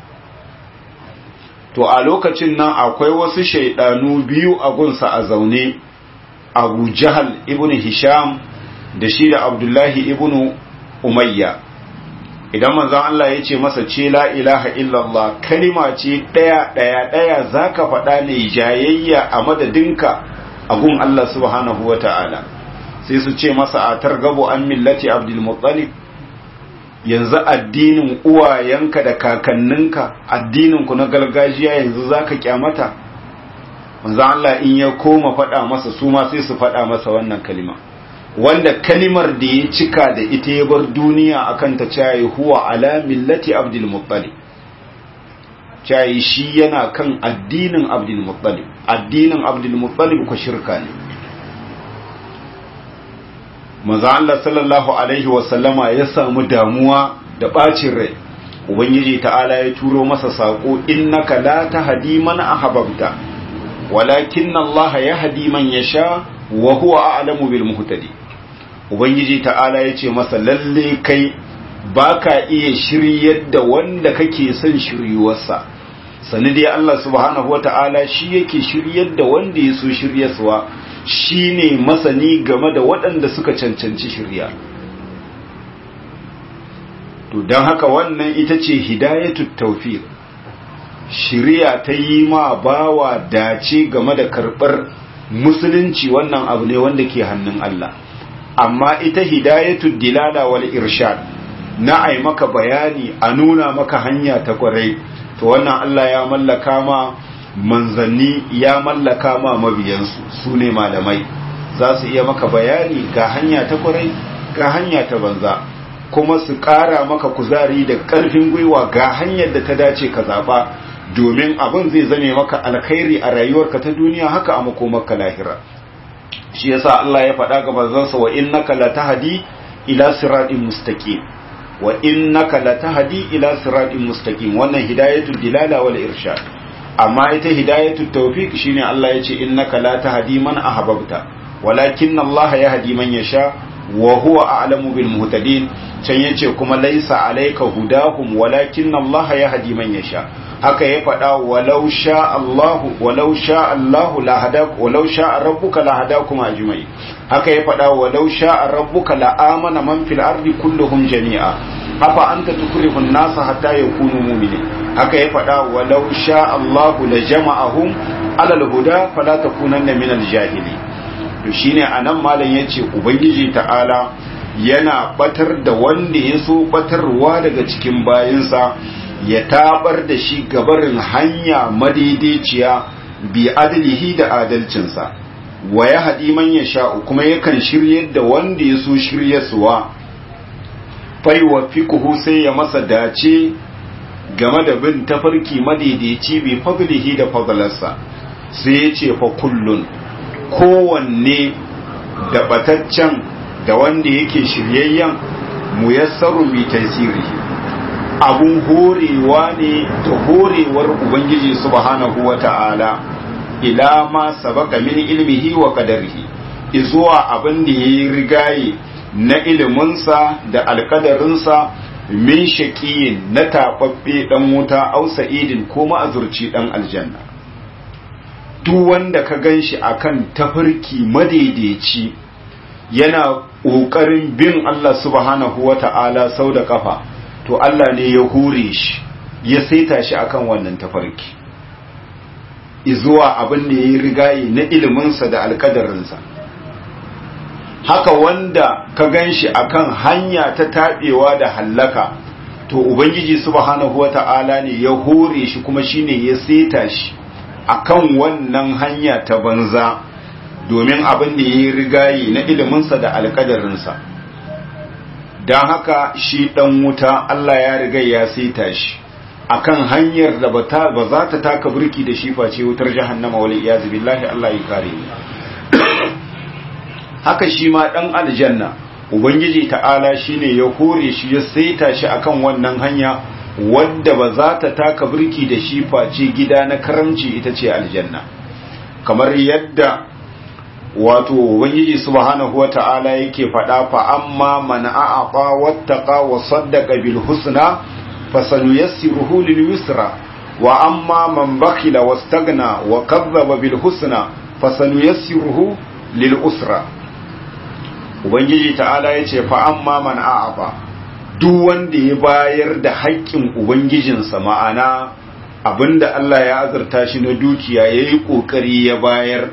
to a lokacin nan akwai wasu shaidanu biyu a gunsa a zaune abu jahal ibn hisham da shi da abdullahi ibn umayya idan manzon Allah ya ce masa ce la ilaha illallah kalima ce ɗaya ɗaya ɗaya za ka faɗa ne jayayya a madadinka a gun Allah subhanahu wa ta'ala sai su ce masa a targabo an millati abdulmuttalib yanzu addinin uwayenka da kakanninka addininku na gargajiya yanzu za ka kyamata manzan Allah in ya koma faɗa masa su ma sai su faɗa masa wannan kalima wanda kalimar da ya cika da ita ya bar duniya akan ta cayi huwa ala millati abdulmuttalib cayi shi yana kan addinin abdulmuttalib addinin abdulmuttalib ko shirka ne manzo Allah sallallahu alaihi wasallama ya samu damuwa da bacin rai ubangiji ta'ala ya turo masa sako innaka la tahdi man ahbabta walakin Allah yahdi man yasha wa huwa a'lamu bil muhtadi ubangiji ta'ala ya ce masa lalle kai baka iya shiryar da wanda kake son shiryuwarsa sani dai Allah subhanahu wata'ala shi yake shiryar da wanda ya so shiryarsa shi ne masani game da waɗanda suka cancanci shirya to don haka wannan ita ce hidayatu tawfiq shirya ta yi ma bawa dace game da karɓar musulunci wannan abu ne wanda ke hannun Allah amma ita hidayatu dilala wal irshad na ai maka bayani a nuna maka hanya ta kwarai to wannan Allah ya mallaka ma manzanni ya mallaka ma mabiyansu su ne malamai za su iya maka bayani ga hanya ta kwarai ga hanya ta banza kuma su ƙara maka kuzari da ƙarfin gwiwa ga hanyar da ta dace ka zaɓa domin abin zai zame maka alkhairi a rayuwarka ta duniya haka a makomarka lahira shi yasa Allah ya faɗa ga manzansa wa innaka latahdi ila siratin mustaqim wa innaka latahdi ila siratin mustaqim wannan hidayatul dilala wal irshad amma ita hidayatul tawfiq shine Allah ya ce innaka la tahdi man ahbabta walakin Allah yahdi man yasha wa huwa a'lamu bil muhtadin can yace kuma laisa alayka hudahum walakin Allah yahdi man yasha haka ya faɗa walau sha Allah walau sha Allah la hadak walau sha rabbuka la hadakum ajmai haka ya faɗa walau sha rabbuka la amana man fil ardi kulluhum jami'a afa anta tukrihu an-nasa hatta yakunu mu'minin haka ya faɗa walau sha Allah la jama'ahum ala al-huda fala takunanna min al-jahili to shine anan malam yace ubangiji ta'ala yana batar da wanda ya so batarwa daga cikin bayinsa ya tabar da shi gabarin hanya madaidaiciya bi adalihi da adalcinsa wa ya haɗi man ya sha'u kuma yakan shiryar da wanda ya so shiryarsuwa fai wa fiƙuhu sai ya masa dace game da bin tafarki madaidaici bi fadlihi da fadlarsa sai ya ce fa kullun kowanne da bataccen da wanda yake shiryayyen muyassaru bi tasirihi abun horewa ne ta horewar ubangiji subhanahu wata'ala ila ma sabaka min ilmihi wa qadarihi izuwa abin da yayi rigaye na iliminsa da alkadarinsa min shaqiyin na tababbe dan wuta au sa'idin ko ma'azurci dan aljanna duk wanda ka ganshi akan tafarki madaidaici yana ƙoƙarin bin Allah subhanahu wata'ala sau da kafa to Allah ne ya hure shi ya saita shi akan wannan tafarki izuwa abin da ya yi rigaye na iliminsa da alkadarinsa haka wanda ka gan shi akan hanya ta taɓewa da hallaka to ubangiji subhanahu wata'ala ne ya hure shi kuma shine ya saita shi akan wannan hanya ta banza domin abin da ya yi rigaye na iliminsa da alkadarinsa don haka shi ɗan wuta Allah ya riga ya saita shi akan hanyar da ba za ta taka burki da shi face wutar jahannama wal iyazu billahi Allah ya kare ni haka shi ma ɗan aljanna ubangiji ta'ala shine ya hore shi ya saita shi akan wannan hanya wadda ba za ta taka burki da shi face gida na karamci ita ce aljanna kamar yadda wato ubangiji subhanahu wata'ala yake faɗa fa amma man a'ata wattaqa wa saddaqa bil husna fasanuyassiruhu lil yusra wa amma man bakhila wastaghna wa kadzdzaba bil husna fasanuyassiruhu lil usra ubangiji ta'ala yace fa amma man a'ata duk wanda ya bayar da haƙƙin ubangijinsa ma'ana abinda Allah ya azurta shi na dukiya yayi kokari ya bayar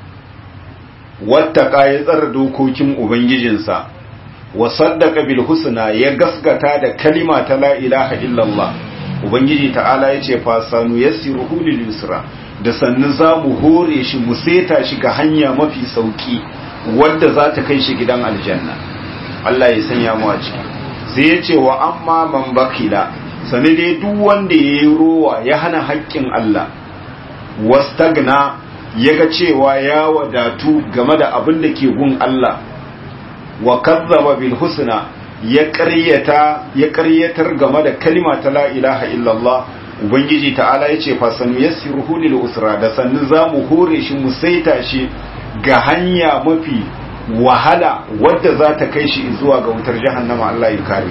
wattaka ya tsara dokokin ubangijinsa wa saddaka bil husna ya gaskata da kalima ta la ilaha illallah ubangiji ta'ala yace fa sanu yassiruhu lil yusra da sannu zamu hore shi mu seta shi ga hanya mafi sauki wadda za ta kai shi gidan aljanna Allah ya sanya mu a ciki sai yace wa amma man bakila sani dai duk wanda yayi rowa ya hana haƙƙin Allah wastagna ya ga cewa ya wadatu game da abin da ke gun Allah wa kazzaba bil husna ya ƙaryata ya ƙaryatar game da kalima ta la ilaha illallah ubangiji ta'ala yace fa sanu yassiruhu lil usra da sannu zamu hore shi mu saita shi ga hanya mafi wahala wadda za ta kai shi zuwa ga wutar jahannama Allah ya kare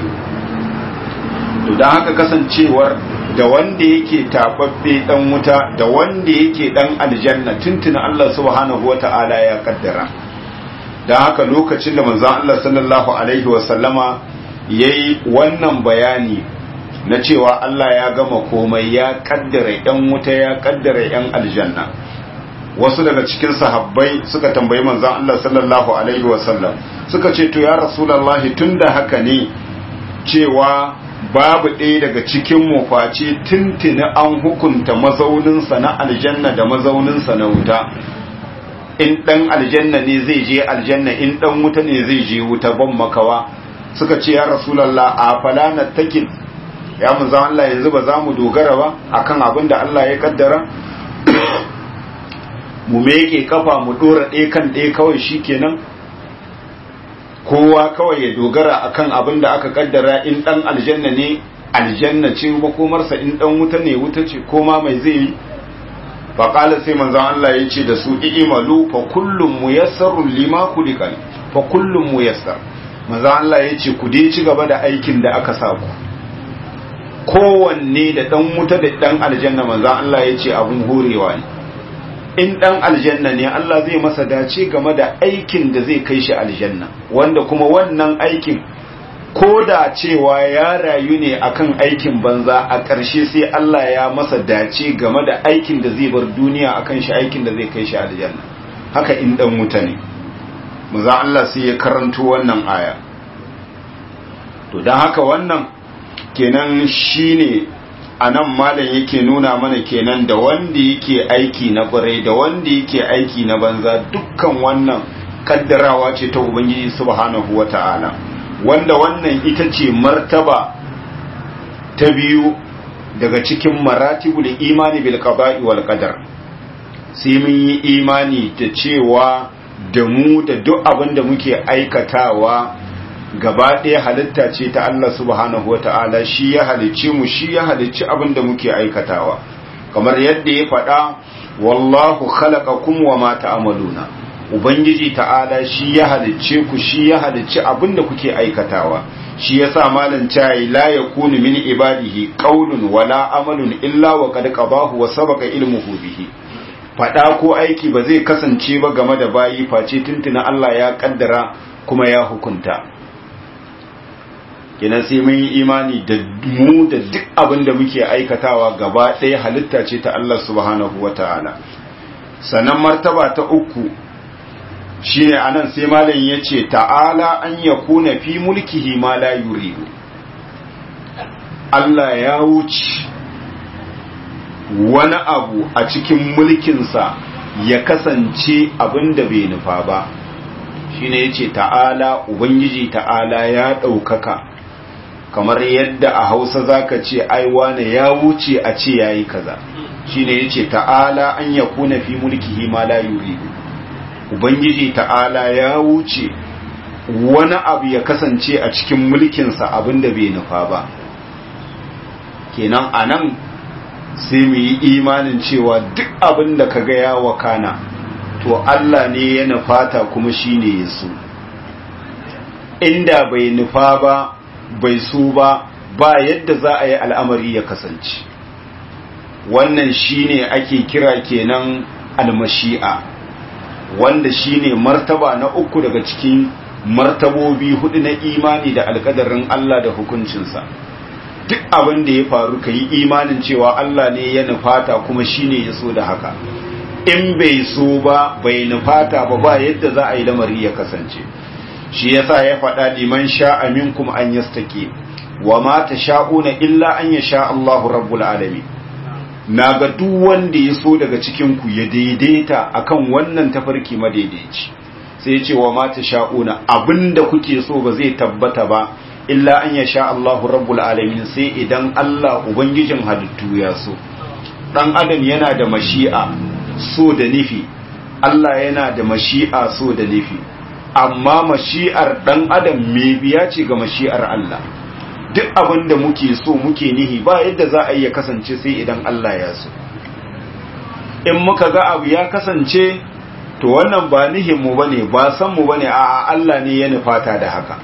to dan haka kasancewar da wanda yake tababbe dan wuta da wanda yake dan aljanna tuntuna Allah subhanahu wata'ala ya kaddara dan haka lokacin da manzon Allah sallallahu alaihi wa sallama yayi wannan bayani na cewa Allah ya gama komai ya kaddara yan wuta ya kaddara yan aljanna wasu daga cikin sahabbai suka tambayi manzon Allah sallallahu alaihi wa sallam suka ce to ya rasulullahi tunda haka ne cewa babu ɗaya daga cikin mu face tuntuni an hukunta mazauninsa na aljanna da mazauninsa na wuta in ɗan aljanna ne zai je aljanna in ɗan wuta ne zai je wuta ban makawa suka ce ya rasulallah a falana takin ya munzan Allah yanzu ba za mu dogara ba akan abin da Allah ya kaddara mu meke kafa mu ɗora ɗaya kan ɗaya kawai shi kenan kowa kawai ya dogara akan abin da aka kaddara in dan aljanna ne aljanna ce makomarsa in dan wuta ne wuta ce koma mai zai yi faƙala sai manzon Allah ya ce da su i'malu fa kullum muyassarun lima kulikal fa kullum muyassar manzon Allah ya ce ku dai ci gaba da aikin da aka sa ku kowanne da dan wuta da dan aljanna manzon Allah ya ce abun horewa ne in ɗan aljanna ne Allah zai masa dace game da aikin da zai kai shi aljanna wanda kuma wannan aikin ko da cewa ya rayu ne akan aikin banza a ƙarshe sai Allah ya masa dace game da aikin da zai bar duniya akan shi aikin da zai kai shi aljanna haka in ɗan wuta ne muza Allah sai ya karanto wannan aya to don haka wannan kenan shine a nan malam yake nuna mana kenan da wanda yake aiki na kwarai da wanda yake aiki na banza dukkan wannan kaddarawa ce ta ubangiji subhanahu wata'ala wanda wannan ita ce martaba ta biyu daga cikin maratibul imani bil qada'i wal qadar sai mun yi imani da cewa da mu da duk abin da muke aikatawa gaba ɗaya halitta ce ta Allah subhanahu wa ta'ala shi ya halicci mu shi ya halicci abin da muke aikatawa kamar yadda ya faɗa wallahu khalaqakum wa ma ta'maluna ubangiji ta'ala shi ya halicce ku shi ya halicci abin da kuke aikatawa shi yasa malam cai la yakunu min ibadihi qawlun wala amalun illa wa qad qadahu wa sabaqa ilmuhu bihi faɗa ko aiki ba zai kasance ba game da bayi face tuntuna Allah ya kaddara kuma ya hukunta kenan sai mun yi imani da mu da duk abin da muke aikatawa gaba ɗaya halitta ce ta Allah subhanahu wa ta'ala sannan martaba ta uku shine anan sai malam ya ce ta'ala an ya kuna fi mulkihi ma la yuridu Allah ya wuce wani abu a cikin mulkinsa ya kasance abin da bai nufa ba shine ya ce ta'ala ubangiji ta'ala ya ɗaukaka kamar yadda a hausa zaka ce ai wane ya wuce a ce yayi kaza shine yace ta'ala an yakuna fi mulkihi ma la yuridu ubangiji ta'ala ya wuce wani abu ya kasance a cikin mulkinsa abinda bai nufa ba kenan anan sai mu yi imanin cewa duk abin da kaga ya wakana to Allah ne ya nufata kuma shine ya so inda bai nufa ba bai so ba ba yadda za a yi al'amari ya kasance wannan shine ake kira kenan almashi'a wanda shine martaba na uku daga cikin martabobi hudu na imani da alkadarin Allah da hukuncinsa duk abin da ya faru ka yi imanin cewa Allah ne ya nufata kuma shine ya so da haka in bai so ba bai nufata ba ba yadda za a yi lamari ya kasance shi yasa ya faɗa liman sha'a minkum an yastaqi wa ma tasha'una illa an yasha Allahu rabbul alamin naga duk wanda ya so daga cikin ku ya daidaita akan wannan tafarki madaidaici sai ya ce wa ma tasha'una abinda kuke so ba zai tabbata ba illa an yasha Allahu rabbul alamin sai idan Allah ubangijin halittu ya so dan adam yana da mashi'a so da nufi Allah yana da mashi'a so da nufi amma mashi'ar dan adam me biya ce ga mashi'ar Allah duk abin da muke so muke nihi ba yadda za a iya kasance sai idan Allah ya so in muka ga abu ya kasance to wannan ba nihin mu bane ba san mu bane a Allah ne ya nufata da haka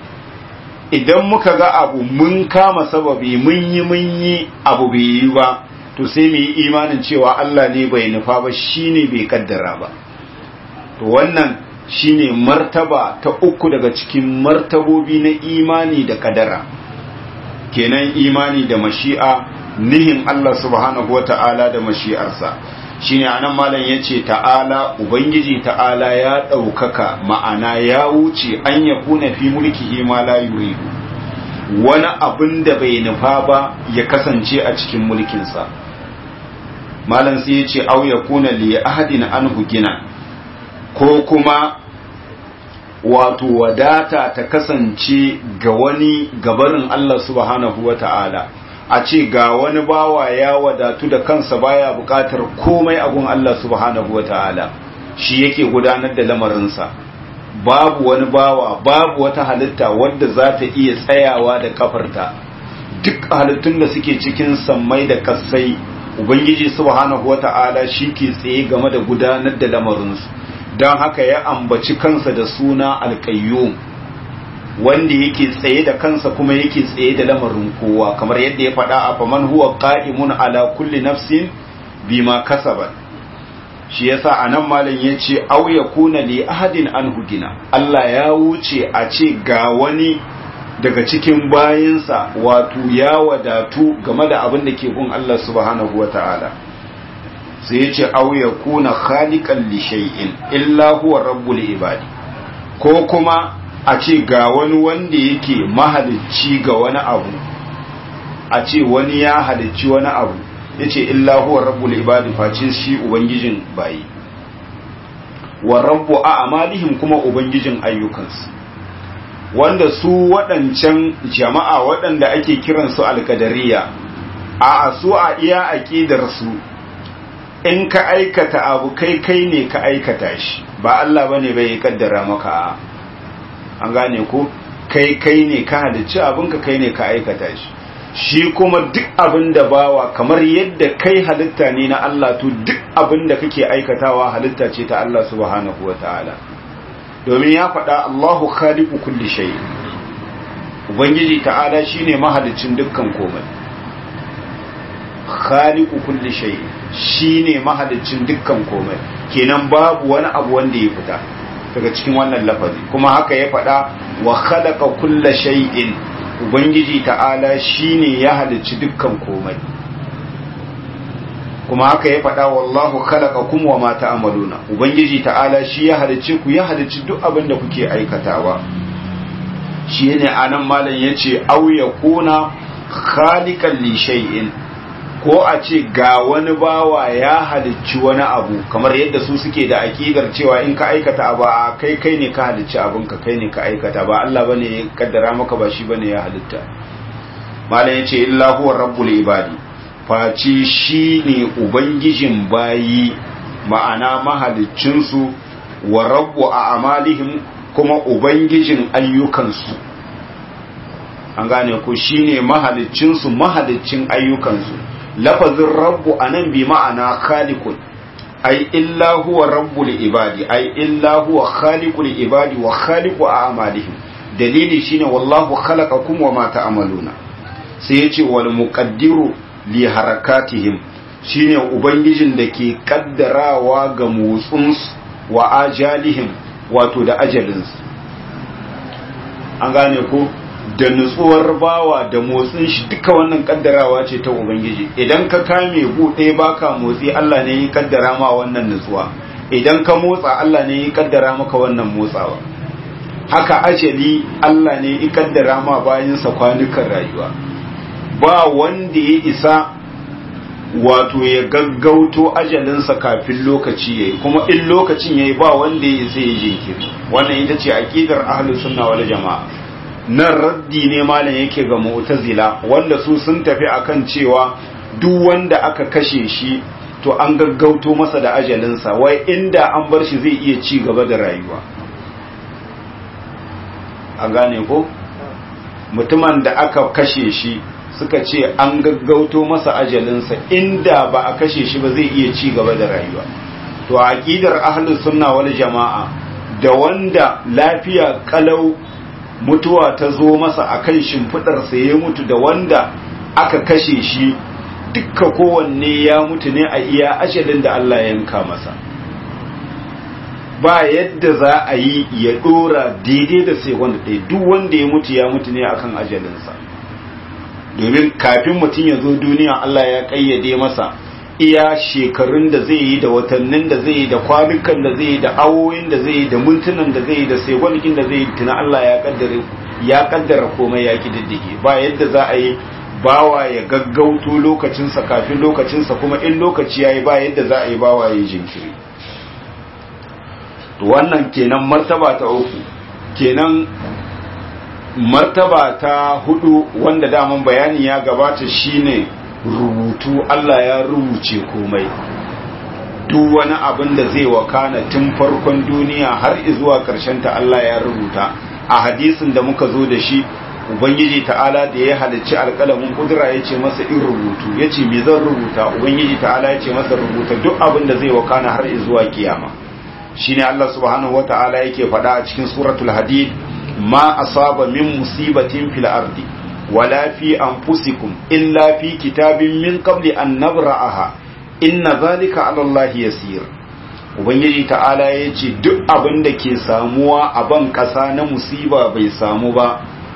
idan muka ga abu mun kama sababi mun yi mun yi abu bai yi ba to sai mu yi imanin cewa Allah ne bai nufa ba shine bai kaddara ba to wannan shine martaba ta uku daga cikin martabobi na imani da kadara kenan imani da mashi'a nihin Allah subhanahu wata'ala da mashi'arsa shine anan malam yace ta'ala ubangiji ta'ala ya ɗaukaka ma'ana ya wuce an ya kuna fi mulkihi ma la yuridu wani abin da bai nufa ba ya kasance a cikin mulkinsa malam sai yace au ya kuna li ahadin anhu gina ko kuma wato wadata ta kasance ga wani gabarin Allah subhanahu wa ta'ala a ce ga wani bawa ya wadatu da kansa baya bukatar komai abun Allah subhanahu wa ta'ala shi yake gudanar da lamarinsa babu wani bawa babu wata halitta wadda za ta iya tsayawa da kafarta duk halittun da suke cikin sammai da kasai ubangiji subhanahu wa ta'ala shi ke tsaye game da gudanar da lamarinsu don haka ya ambaci kansa da suna alƙayyum wanda yake tsaye da kansa kuma yake tsaye da lamarin kowa kamar yadda ya faɗa a faman huwa qa'imun ala kulli nafsin bima kasabat shi yasa anan malam yace aw yakuna li ahadin an hugina Allah ya wuce a ce ga wani daga cikin bayinsa wato ya wadatu game da abin da ke gun Allah subhanahu wataala sai ya ce au ya kuna khaliqan li shay'in illa huwa rabbul ibadi ko kuma a ce ga wani wanda yake mahalicci ga wani abu a ce wani ya halicci wani abu yace illa huwa rabbul ibadi face shi ubangijin bayi wa rabbu a'malihim kuma ubangijin ayyukansu wanda su waɗancan jama'a waɗanda ake kiransu alkadariya a su a iya aƙidar su in ka aikata abu kai kai ne ka aikata shi ba Allah bane bai kaddara maka an gane ko kai kai ne ka halicci abinka kai ne ka aikata shi shi kuma duk abin da bawa kamar yadda kai halitta ne na Allah to duk abin da kake aikatawa halitta ce ta Allah subhanahu wataala domin ya faɗa Allahu khaliqu kulli shay ubangiji ta'ala shine mahaliccin dukkan komai khaliqu kulli shay shine mahaliccin dukkan komai kenan babu wani abu wanda ya fita daga cikin wannan lafazi kuma haka ya faɗa wa khalaqa kulla shay'in ubangiji ta'ala shine ya halicci dukkan komai kuma haka ya faɗa wallahu khalaqakum wa ma ta'maluna ubangiji ta'ala shi ya halicci ku ya halicci duk abin da kuke aikatawa shi ne anan malam yace aw yakuna khaliqan li shay'in ko a ce ga wani bawa ya halicci wani abu kamar yadda su suke da aƙidar cewa in ka aikata abu a kai kai ne ka halicci abin ka kai ne ka aikata ba Allah bane ya kaddara maka ba shi bane ya halitta malam yace illa huwa rabbul ibadi faci shi ne ubangijin bayi ma'ana mahaliccin su wa rabbu a amalihim kuma ubangijin ayyukansu an gane ko shine mahaliccin su mahaliccin ayyukansu lafazin rabbu a nan bi ma'ana khaliqun ai illa huwa rabbul ibadi ai illa huwa khaliqul ibadi wa khaliqu a'malihim dalili shine wallahu khalaqakum wa ma ta'maluna sai yace wal muqaddiru li harakatihim shine ubangijin da ke kaddarawa ga motsinsu wa ajalihim wato da ajalinsu an gane ko da nutsuwar bawa da motsin shi duka wannan kaddarawa ce ta ubangiji idan ka kame buɗe baka motsi Allah ne ya kaddara ma wannan nutsuwa idan ka motsa Allah ne ya kaddara maka wannan motsawa haka ajali Allah ne ya kaddara ma bayansa kwanukan rayuwa ba wanda ya isa wato ya gaggauto ajalinsa kafin lokaci yayi kuma in lokacin yayi ba wanda ya isa ya jinkiri wannan ita ce aqidar ahlus sunna wal jamaa nan raddi ne malam yake ga mu'tazila wanda su sun tafi akan cewa duk wanda aka kashe shi to an gaggauto masa da ajalinsa wai inda an bar shi zai iya ci gaba da rayuwa an gane ko mutumin da aka kashe shi suka ce an gaggauto masa ajalinsa inda ba a kashe shi ba zai iya ci gaba da rayuwa to a aqidar ahlus sunna wal jama'a da wanda lafiya kalau mutuwa ta zo masa akan shimfidar sa ya mutu da wanda aka kashe shi dukka kowanne ya mutu ne a iya ajalin da Allah ya yanka masa ba yadda za a yi ya dora daidai da sai wanda ɗaya duk wanda ya mutu ya mutu ne akan ajalinsa domin kafin mutum ya zo duniya Allah ya kayyade masa iya shekarun da zai yi da watannin da zai yi da kwanukan da zai yi da awoyin da zai yi da mintunan da zai yi da segwanikin da zai yi tuna Allah ya kaddara ya kaddara komai ya kididdige ba yadda za a yi bawa ya gaggauto lokacinsa kafin lokacinsa kuma in lokaci ya yi ba yadda za a yi bawa ya yi jinkiri wannan kenan martaba ta uku kenan martaba ta hudu wanda daman bayani ya gabata shine rubutu Allah ya rubuce komai duk wani abin da zai wakana tun farkon duniya har zuwa ta Allah ya rubuta a hadisin da muka zo da shi ubangiji ta'ala da ya halicci alƙalamin kudura ya ce masa in rubutu ya ce me zan rubuta ubangiji ta'ala ya ce masa rubuta duk abin da zai wakana har zuwa kiyama shine Allah subhanahu wata'ala yake faɗa a cikin suratul hadid ما أصاب من مصيبة في الأرض ولا في أنفسكم إلا في كتاب من قبل أن نبرأها إن ذلك على الله يسير Ubangiji ta'ala ya ce duk abin da ke samuwa a ban ƙasa na musiba bai samu ba,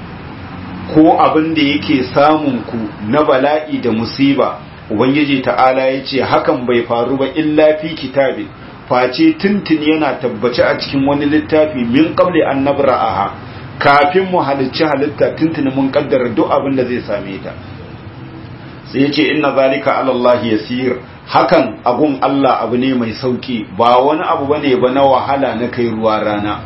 ko abin da yake samun ku na bala'i da musiba, Ubangiji ta'ala ya ce hakan bai faru ba illa fi kitabin, face tuntun yana tabbace a cikin wani littafi min qabli an nabra'aha kafin mu halicci halitta tuntuni mun kaddara duk abin da zai same ta sai yace inna zalika ala Allah yasir hakan abun Allah abu ne mai sauki ba wani abu bane ba na wahala na kai ruwa rana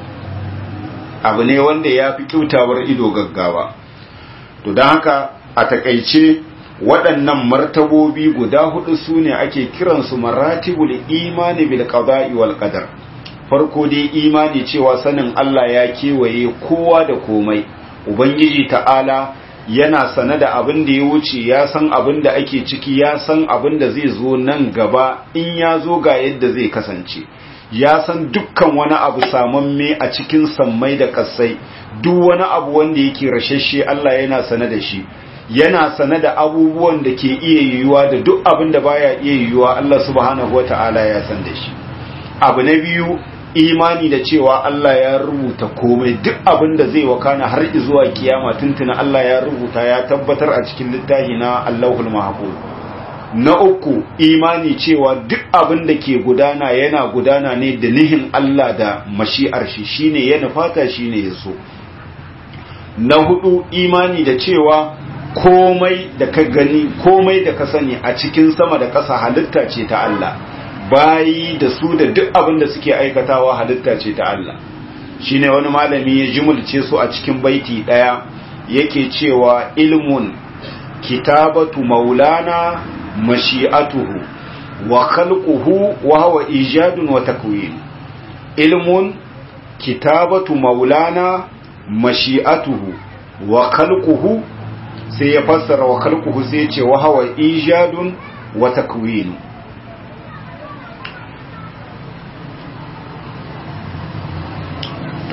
abu ne wanda ya fi kyautawar ido gaggawa to don haka a takaice waɗannan martabobi guda hudu su ne ake kiransu maratibul imani bil qada'i wal qadar farko dai imani cewa sanin Allah ya kewaye kowa da komai ubangiji ta'ala yana sane da abin da ya wuce ya san abin da ake ciki ya san abin da zai zo nan gaba in ya zo ga yadda zai kasance ya san dukkan wani abu samamme a cikin sammai da kasai duk wani abu wanda yake rashashe Allah yana sane da shi yana sane da abubuwan da ke iya yiwuwa da duk abin da baya iya yiwuwa Allah subhanahu wata'ala ya san da shi abu na biyu imani da cewa Allah ya rubuta komai duk abin da zai wakana har zuwa kiyama tuntuna Allah ya rubuta ya tabbatar a cikin littafi na Allahul Mahfuz na uku imani cewa duk abin da ke gudana yana gudana ne da nihin Allah da mashi'ar shi shine ya nufata shine ya so na hudu imani da cewa komai da ka gani komai da ka sani a cikin sama da ƙasa halitta ce ta Allah bayi da su da duk abin da suke aikatawa halitta ce ta Allah shine wani malami ya jimulce su a cikin baiti daya yake cewa ilmun kitabatu maulana mashi'atuhu wa khalquhu wa huwa ijadun wa takwin ilmun kitabatu maulana mashi'atuhu wa khalquhu sai ya fassara wa khalquhu sai ya ce wa huwa ijadun wa takwin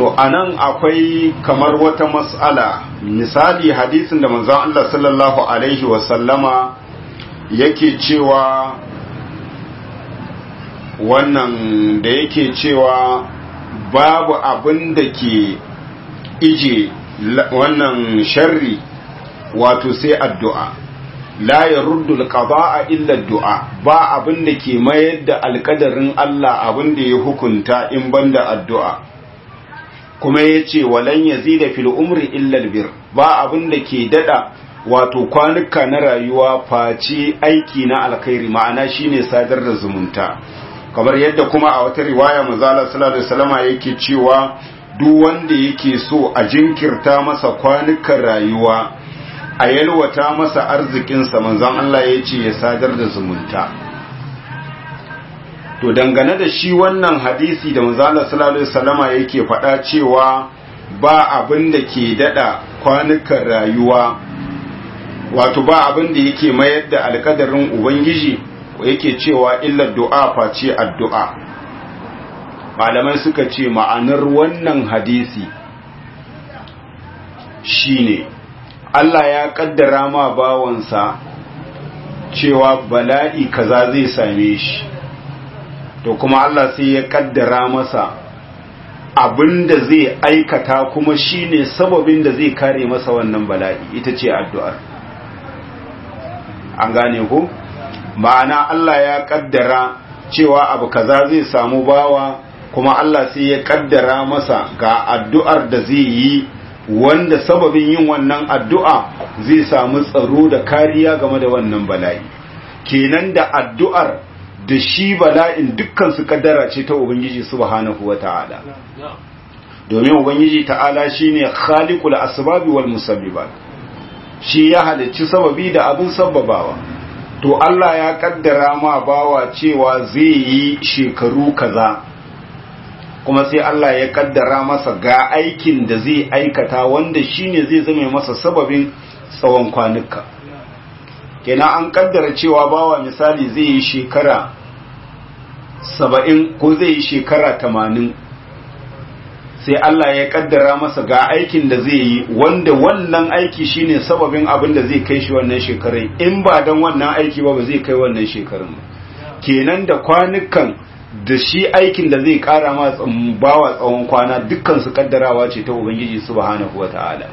to anan akwai kamar wata mas'ala misali hadisin da manzon Allah sallallahu alaihi wasallama yake cewa wannan da yake cewa babu abin da ke ije wannan sharri wato sai addu'a la ya ruddu alqada'a illa addu'a ba abin da ke mayar da alkadarin Allah abin da ya hukunta in banda addu'a kuma yace walan yazida fil umri illa albir ba abin da ke dada wato kwanuka na rayuwa face aiki na alkhairi ma'ana shine sadar da zumunta kamar yadda kuma a wata riwaya manzala sallallahu alaihi wasallama yake cewa duk wanda yake so a jinkirta masa kwanukan rayuwa a yalwata masa arzikinsa manzon Allah ya ce ya sadar da zumunta to dangane da shi wannan hadisi da manzala sallallahu alaihi wasallama yake faɗa cewa ba abin da ke dada kwanukan rayuwa wato ba abin da yake mayar da alkadarin ubangiji yake cewa illa du'a face addu'a malamai suka ce ma'anar wannan hadisi shine Allah ya kaddara ma bawansa cewa bala'i kaza zai same shi to kuma Allah sai ya kaddara masa abinda zai aikata kuma shine sababin da zai kare masa wannan bala'i ita ce addu'ar an gane ko ma'ana Allah ya kaddara cewa abu kaza zai samu bawa kuma Allah sai ya kaddara masa ga addu'ar da zai yi wanda sababin yin wannan addu'a zai samu tsaro da kariya game da wannan bala'i kenan da addu'ar da shi bala'in dukkan su kaddara ce ta ubangiji subhanahu wata'ala domin ubangiji ta'ala shine khaliqul asbabi wal musabbibat shi ya halicci sababi da abin sababawa to Allah ya kaddara ma bawa cewa zai yi shekaru kaza kuma sai Allah ya kaddara masa ga aikin da zai aikata wanda shine zai zame masa sababin tsawon kwanuka kenan an kaddara cewa bawa misali zai yi shekara saba'in ko zai yi shekara tamanin sai Allah ya kaddara masa ga aikin da zai yi wanda wannan aiki shine sababin abin da zai kai shi wannan shekarun in ba don wannan aiki ba ba zai kai wannan shekarun kenan da kwanukan da shi aikin da zai kara ma bawa tsawon kwana dukkan su kaddarawa ce ta ubangiji subhanahu wataala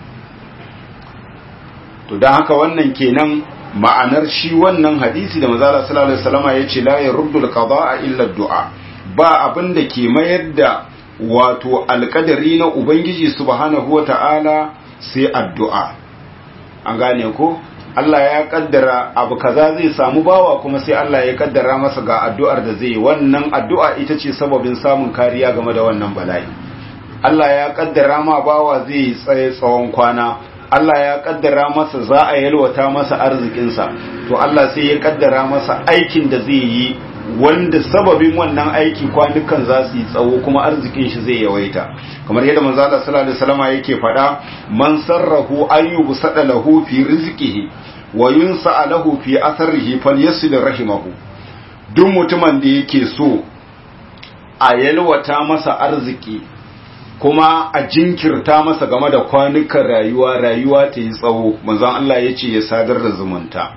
to dan haka wannan kenan ma'anar shi wannan hadisi da manzala sallallahu alaihi wasallam yace la yaruddul qada'a illa du'a ba abin da ke mayar da wato alkadari na ubangiji subhanahu wataala sai addu'a an gane ko Allah ya kaddara abu kaza zai samu bawa kuma sai Allah ya kaddara masa ga addu'ar da zai wannan addu'a ita ce sababin samun kariya game da wannan bala'i Allah ya kaddara ma bawa zai tsaye tsawon kwana Allah ya kaddara masa za a yalwata masa arzikinsa to Allah sai ya kaddara masa aikin da zai yi wanda sababin wannan aiki kwanukan za su yi tsawo kuma arzikin shi zai yawaita kamar yadda manzo Allah sallallahu alaihi wasallam yake faɗa man sarrahu ayyubu sada lahu fi rizqihi wa yunsa lahu fi atharihi falyasil rahimahu duk mutumin da yake so a yalwata masa arziki kuma a jinkirta masa game da kwanukan rayuwa rayuwa ta yi tsawo manzon Allah ya ce ya sadar da zumunta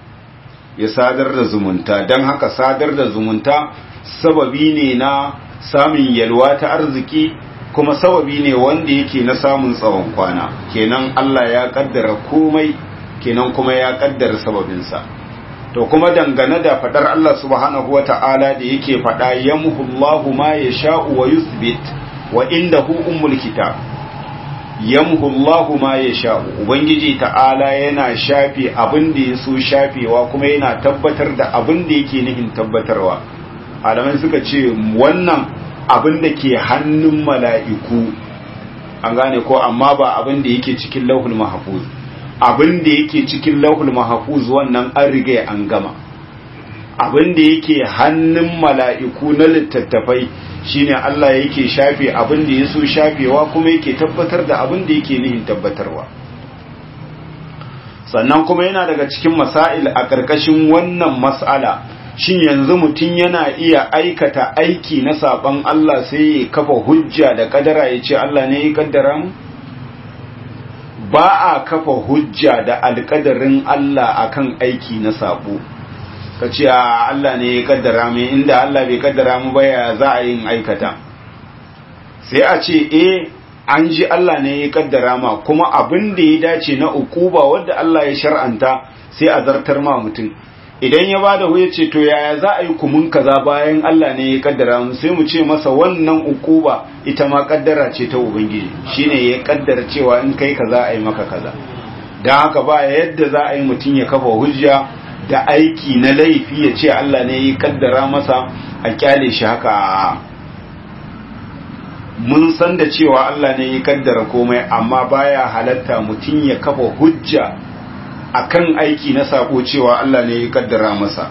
ya sadar da zumunta don haka sadar da zumunta sababi ne na samun yalwa ta arziki kuma sababi ne wanda yake na samun tsawon kwana kenan Allah ya kaddara komai kenan kuma ya kaddara sababinsa to kuma dangane da fadar Allah subhanahu wata'ala da yake fada yamhullahu ma yasha'u wa yuthbit wa indahu ummul kitab yamhullahu ma yasha'u ubangiji ta'ala yana shafe abin da yaso shafewa kuma yana tabbatar da abin da yake nufin tabbatarwa alamai suka ce wannan abin da ke hannun mala'iku an gane ko amma ba abin da yake cikin lauhul mahfuz abin da yake cikin lauhul mahfuz wannan an riga an gama abin da yake hannun mala'iku na littattafai shine Allah yake shafe abin da ya so shafewa kuma yake tabbatar da abin da yake nihin tabbatarwa sannan kuma yana daga cikin masail a ƙarƙashin wannan mas'ala shin yanzu mutum yana iya aikata aiki na saban Allah sai ya kafa hujja da kadara ya ce Allah ne ya kaddara mu ba a kafa hujja da alkadarin Allah akan aiki na sabo ka ce Allah ne ya kaddara mu inda Allah bai kaddara mu ba ya za a yin aikata sai a ce eh an ji Allah ne ya kaddara ma kuma abin da ya dace na ukuba wanda Allah ya shar'anta sai a zartar ma mutum idan ya bada huye ce to yaya za a yi kumun kaza bayan Allah ne ya kaddara mu sai mu ce masa wannan ukuba ita ma kaddara ce ta ubangiji shine ya kaddara cewa in kai kaza a yi maka kaza dan haka ba yadda za a yi mutum ya kafa hujja da aiki na laifi ya ce Allah ne ya kaddara masa a kyale shi haka mun san da cewa Allah ne ya kaddara komai amma baya halatta mutum ya kafa hujja akan aiki na sako cewa Allah ne ya kaddara masa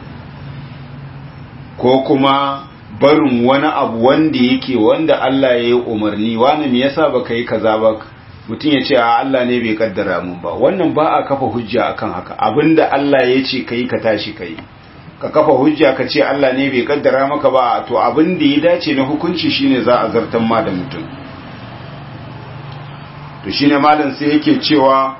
ko kuma barin wani abu wanda yake wanda Allah ya yi umarni wani me yasa baka yi kaza ba mutum ya ce a Allah ne bai kaddara mun ba wannan ba a kafa hujja akan haka abinda Allah ya ce kai ka tashi kai ka kafa hujja ka ce Allah ne bai kaddara maka ba to abin da ya dace na hukunci shine za a zartan ma da mutum to shine malam sai yake cewa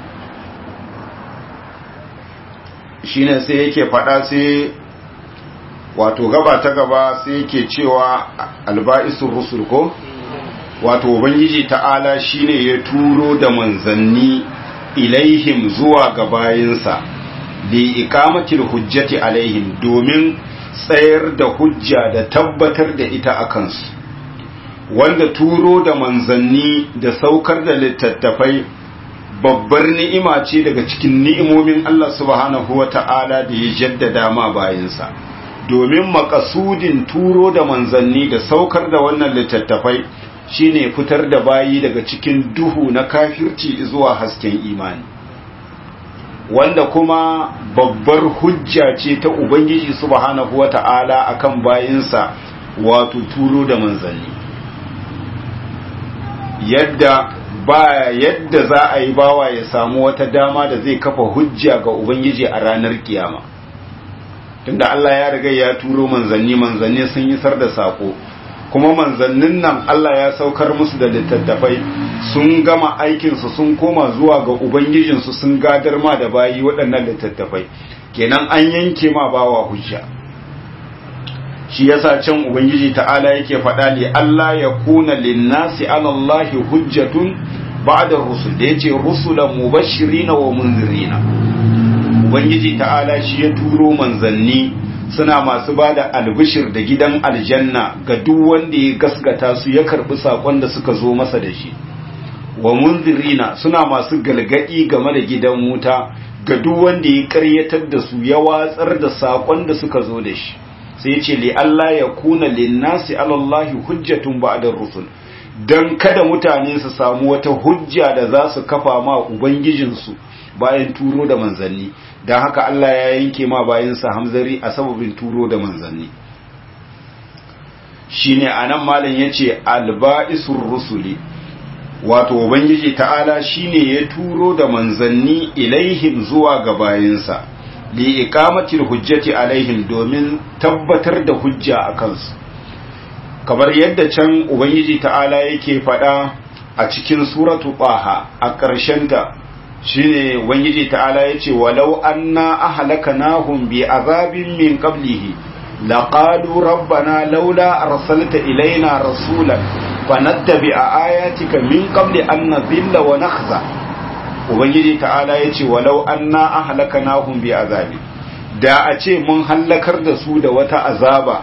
shine sai yake fada sai wato gaba ta gaba sai yake cewa alba'isul rusul ko wato ubangiji ta'ala shine ya turo da manzanni ilaihim zuwa ga bayinsa li ikamatil hujjati alaihim domin tsayar da hujja da tabbatar da ita a kansu wanda turo da manzanni da saukar da littattafai babbar ni'ima ce daga cikin ni'imomin Allah subhanahu wa ta'ala da ya jaddada ma bayansa domin makasudin turo da manzanni da saukar da wannan littattafai shine fitar da bayi daga cikin duhu na kafirci zuwa hasken imani wanda kuma babbar hujja ce ta Ubangiji subhanahu wa ta'ala a kan bayinsa wato turo da manzanni yadda ba yadda za a yi bawa ya samu wata dama da zai kafa hujja ga Ubangiji a ranar kiyama tunda Allah ya riga ya turo manzanni manzanni sun yi sar da sako kuma manzannin nan Allah ya saukar musu da littattafai sun gama aikinsu sun koma zuwa ga Ubangijinsu sun gadar ma da bayi waɗannan littattafai kenan an yanke ma bawa hujja shi yasa can Ubangiji ta'ala yake faɗa ne Allah ya kuna linnasi alallahi hujjatun ba'da rusul da yace rusulan mubashirina wa munzirina Ubangiji ta'ala shi ya turo manzanni suna masu ba da albishir da gidan aljanna ga duk wanda ya gaskata su ya karbi sakon da suka zo masa da shi wa munzirina suna masu galgadi game da gidan wuta ga duk wanda ya karyatar da su ya watsar da sakon da suka zo da shi sai ya ce li Allah ya kuna linnasi alallahi hujjatun ba'da rusul dan kada mutane su samu wata hujja da za su kafa ma ubangijinsu bayan turo da manzanni don haka Allah ya yanke ma bayansa hamzari a sababin turo da manzanni shine anan malam yace alba'isur rusuli wato ubangiji ta'ala shine ya turo da manzanni ilaihim zuwa ga bayansa li iqamatil hujjati alaihim domin tabbatar da hujja a kansu kamar yadda can ubangiji ta'ala yake faɗa a cikin suratu ɓaha a ƙarshenta shine ubangiji ta'ala yace walau anna ahlakanahum bi azabin min qablihi laqalu rabbana laula arsalta ilaina rasulan fanattabi'a ayatika min qabli an nadhilla wa nakhza ubangiji ta'ala yace walau anna ahlakanahum bi azabin da a ce mun hallakar da su da wata azaba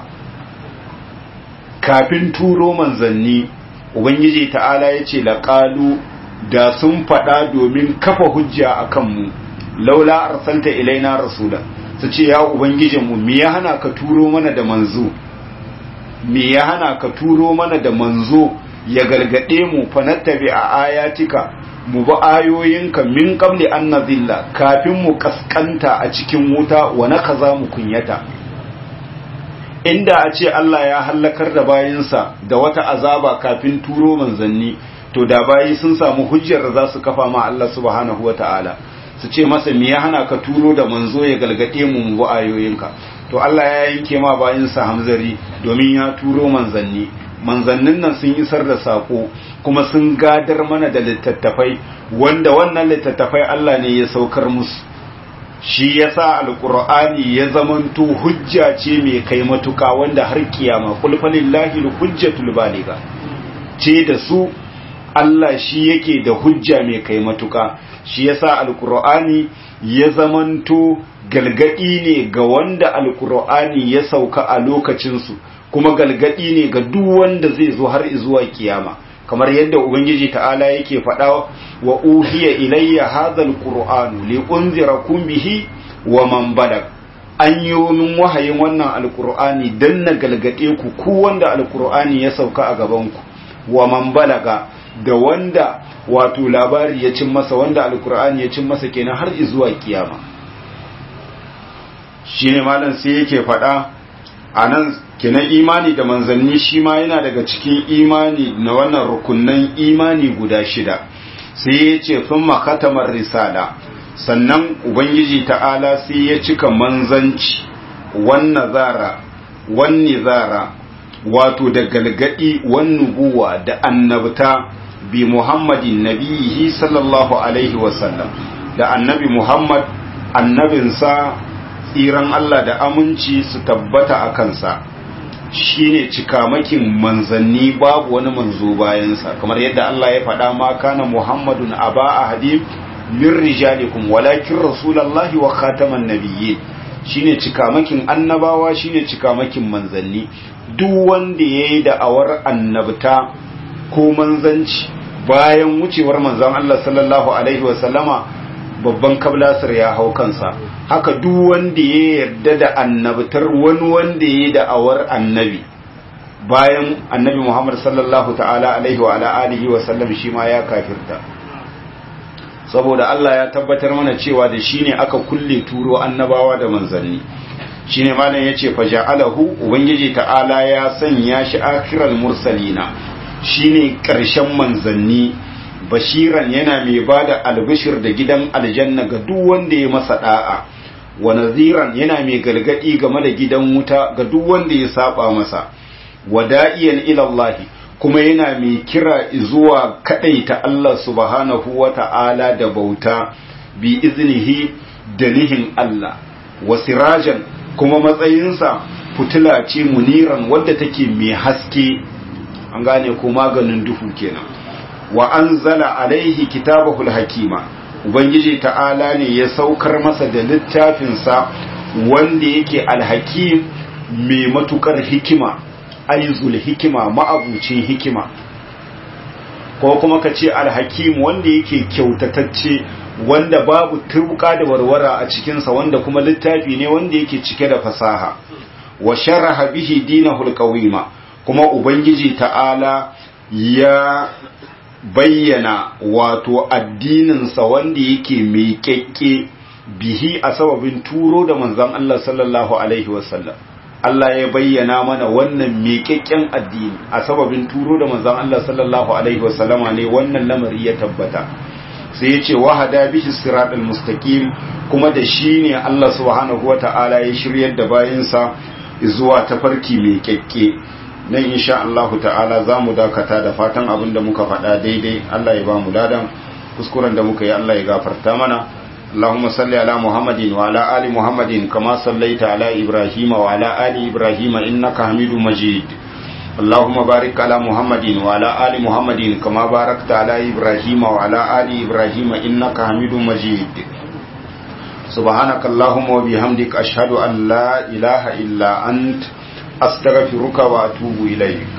kafin turo manzanni ubangiji ta'ala yace laqalu da sun faɗa domin kafa hujja a kanmu laula arsalta ilaina rasula su ce ya ubangijinmu me ya hana ka turo mana da manzo me ya hana ka turo mana da manzo ya gargade mu fa nattabi a ayatika mu bi ayoyinka min qabli an nazilla kafin mu kaskanta a cikin wuta wa nakaza mu kunyata inda a ce Allah ya hallakar da bayinsa da wata azaba kafin turo manzanni to da bayi sun samu hujjar da za su kafa ma Allah subhanahu wa ta'ala su ce masa me ya hana ka turo da manzo ya galgade mu mu ayoyinka to Allah ya yanke ma bayinsa hamzari domin ya turo manzanni manzannin nan sun isar da sako kuma sun gadar mana da littattafai wanda wannan littattafai Allah ne ya saukar musu shi yasa alqur'ani ya zamanto hujja ce mai kai matuka wanda har kiyama qul falillahi alhujjatul baligha ce da su Allah shi yake da hujja mai kai matuka shi yasa alqur'ani ya zamanto galgadi ne ga wanda alqur'ani ya sauka a lokacin su kuma galgadi ne ga duk wanda zai zo har zuwa kiyama kamar yadda ubangiji ta'ala yake faɗa wa uhiya ilayya hadhal qur'anu li unzirakum bihi wa man balag an yi min wahayin wannan alqur'ani dan na galgade ku ku wanda alqur'ani ya sauka a gaban ku wa man balaga da wanda wato labari ya cin masa wanda alqur'ani ya cin masa kenan har zuwa kiyama shine malam sai yake faɗa anan kenan imani da manzanni shi ma yana daga cikin imani na wannan rukunnan imani guda shida sai ya ce sun makatamar risala sannan ubangiji ta'ala sai ya cika manzanci wannan zara wani zara wato da galgadi wani guwa da annabta bi muhammadin nabihi sallallahu alaihi wasallam da annabi muhammad annabinsa tsiran Allah da aminci su tabbata a kansa shine cikamakin manzanni babu wani manzo bayansa kamar yadda Allah ya faɗa ma kana Muhammadun aba ahadi min rijalikum walakin rasulullahi wa khataman nabiyyin shine cikamakin annabawa shine cikamakin manzanni duk wanda yayi da'awar annabta ko manzanci bayan wucewar manzon Allah sallallahu alaihi wa sallama babban kablasir ya hau kansa haka duk wanda ya yarda da annabtar wani wanda ya da'awar annabi bayan annabi Muhammad sallallahu ta'ala alaihi wa ala alihi wa sallam shi ma ya kafirta saboda Allah ya tabbatar mana cewa da shine aka kulle turo annabawa da manzanni shine malam yace faja'alahu ubangiji ta'ala ya sanya shi akhiral mursalina shine karshen manzanni bashiran yana mai ba da albishir da gidan aljanna ga duk wanda ya masa da'a wa naziran yana mai gargadi game da gidan wuta ga duk wanda ya saba masa wa da'iyan ila Allah kuma yana mai kira zuwa kadaita Allah subhanahu wa ta'ala da bauta bi iznihi da nihin Allah wa sirajan kuma matsayinsa fitila ce muniran wadda take mai haske an gane ko maganin duhu kenan wa anzala alaihi kitabahul hakima ubangiji ta'ala ne ya saukar masa da littafinsa wanda yake alhakim mai matukar hikima aizul hikima ma'abucin hikima ko kuma ka ce alhakim wanda yake kyautatacce wanda babu turbuka da warwara a cikinsa wanda kuma littafi ne wanda yake cike da fasaha wa sharaha bihi dinahul qawima kuma ubangiji ta'ala ya bayyana wato addininsa wanda yake mai kyakke bihi a sababin turo da manzon Allah sallallahu alaihi wasallam Allah ya bayyana mana wannan miƙaƙƙen addini a sababin turo da manzon Allah sallallahu alaihi wasallama ne wannan lamari ya tabbata sai ya ce wahada bihi siratal mustaqim kuma da shi ne Allah subhanahu wata'ala ya shiryar da bayinsa zuwa tafarki mai kyakke nan insha Allah ta'ala za mu dakata da fatan abin da muka faɗa daidai Allah ya ba mu ladan kuskuren da muka yi Allah ya gafarta mana اللهم صل على محمد وعلى آل محمد كما صليت على إبراهيم وعلى آل إبراهيم إنك حميد مجيد اللهم بارك على محمد وعلى آل محمد كما باركت على إبراهيم وعلى آل إبراهيم إنك حميد مجيد سبحانك اللهم وبحمدك أشهد أن لا إله إلا أنت أستغفرك وأتوب إليك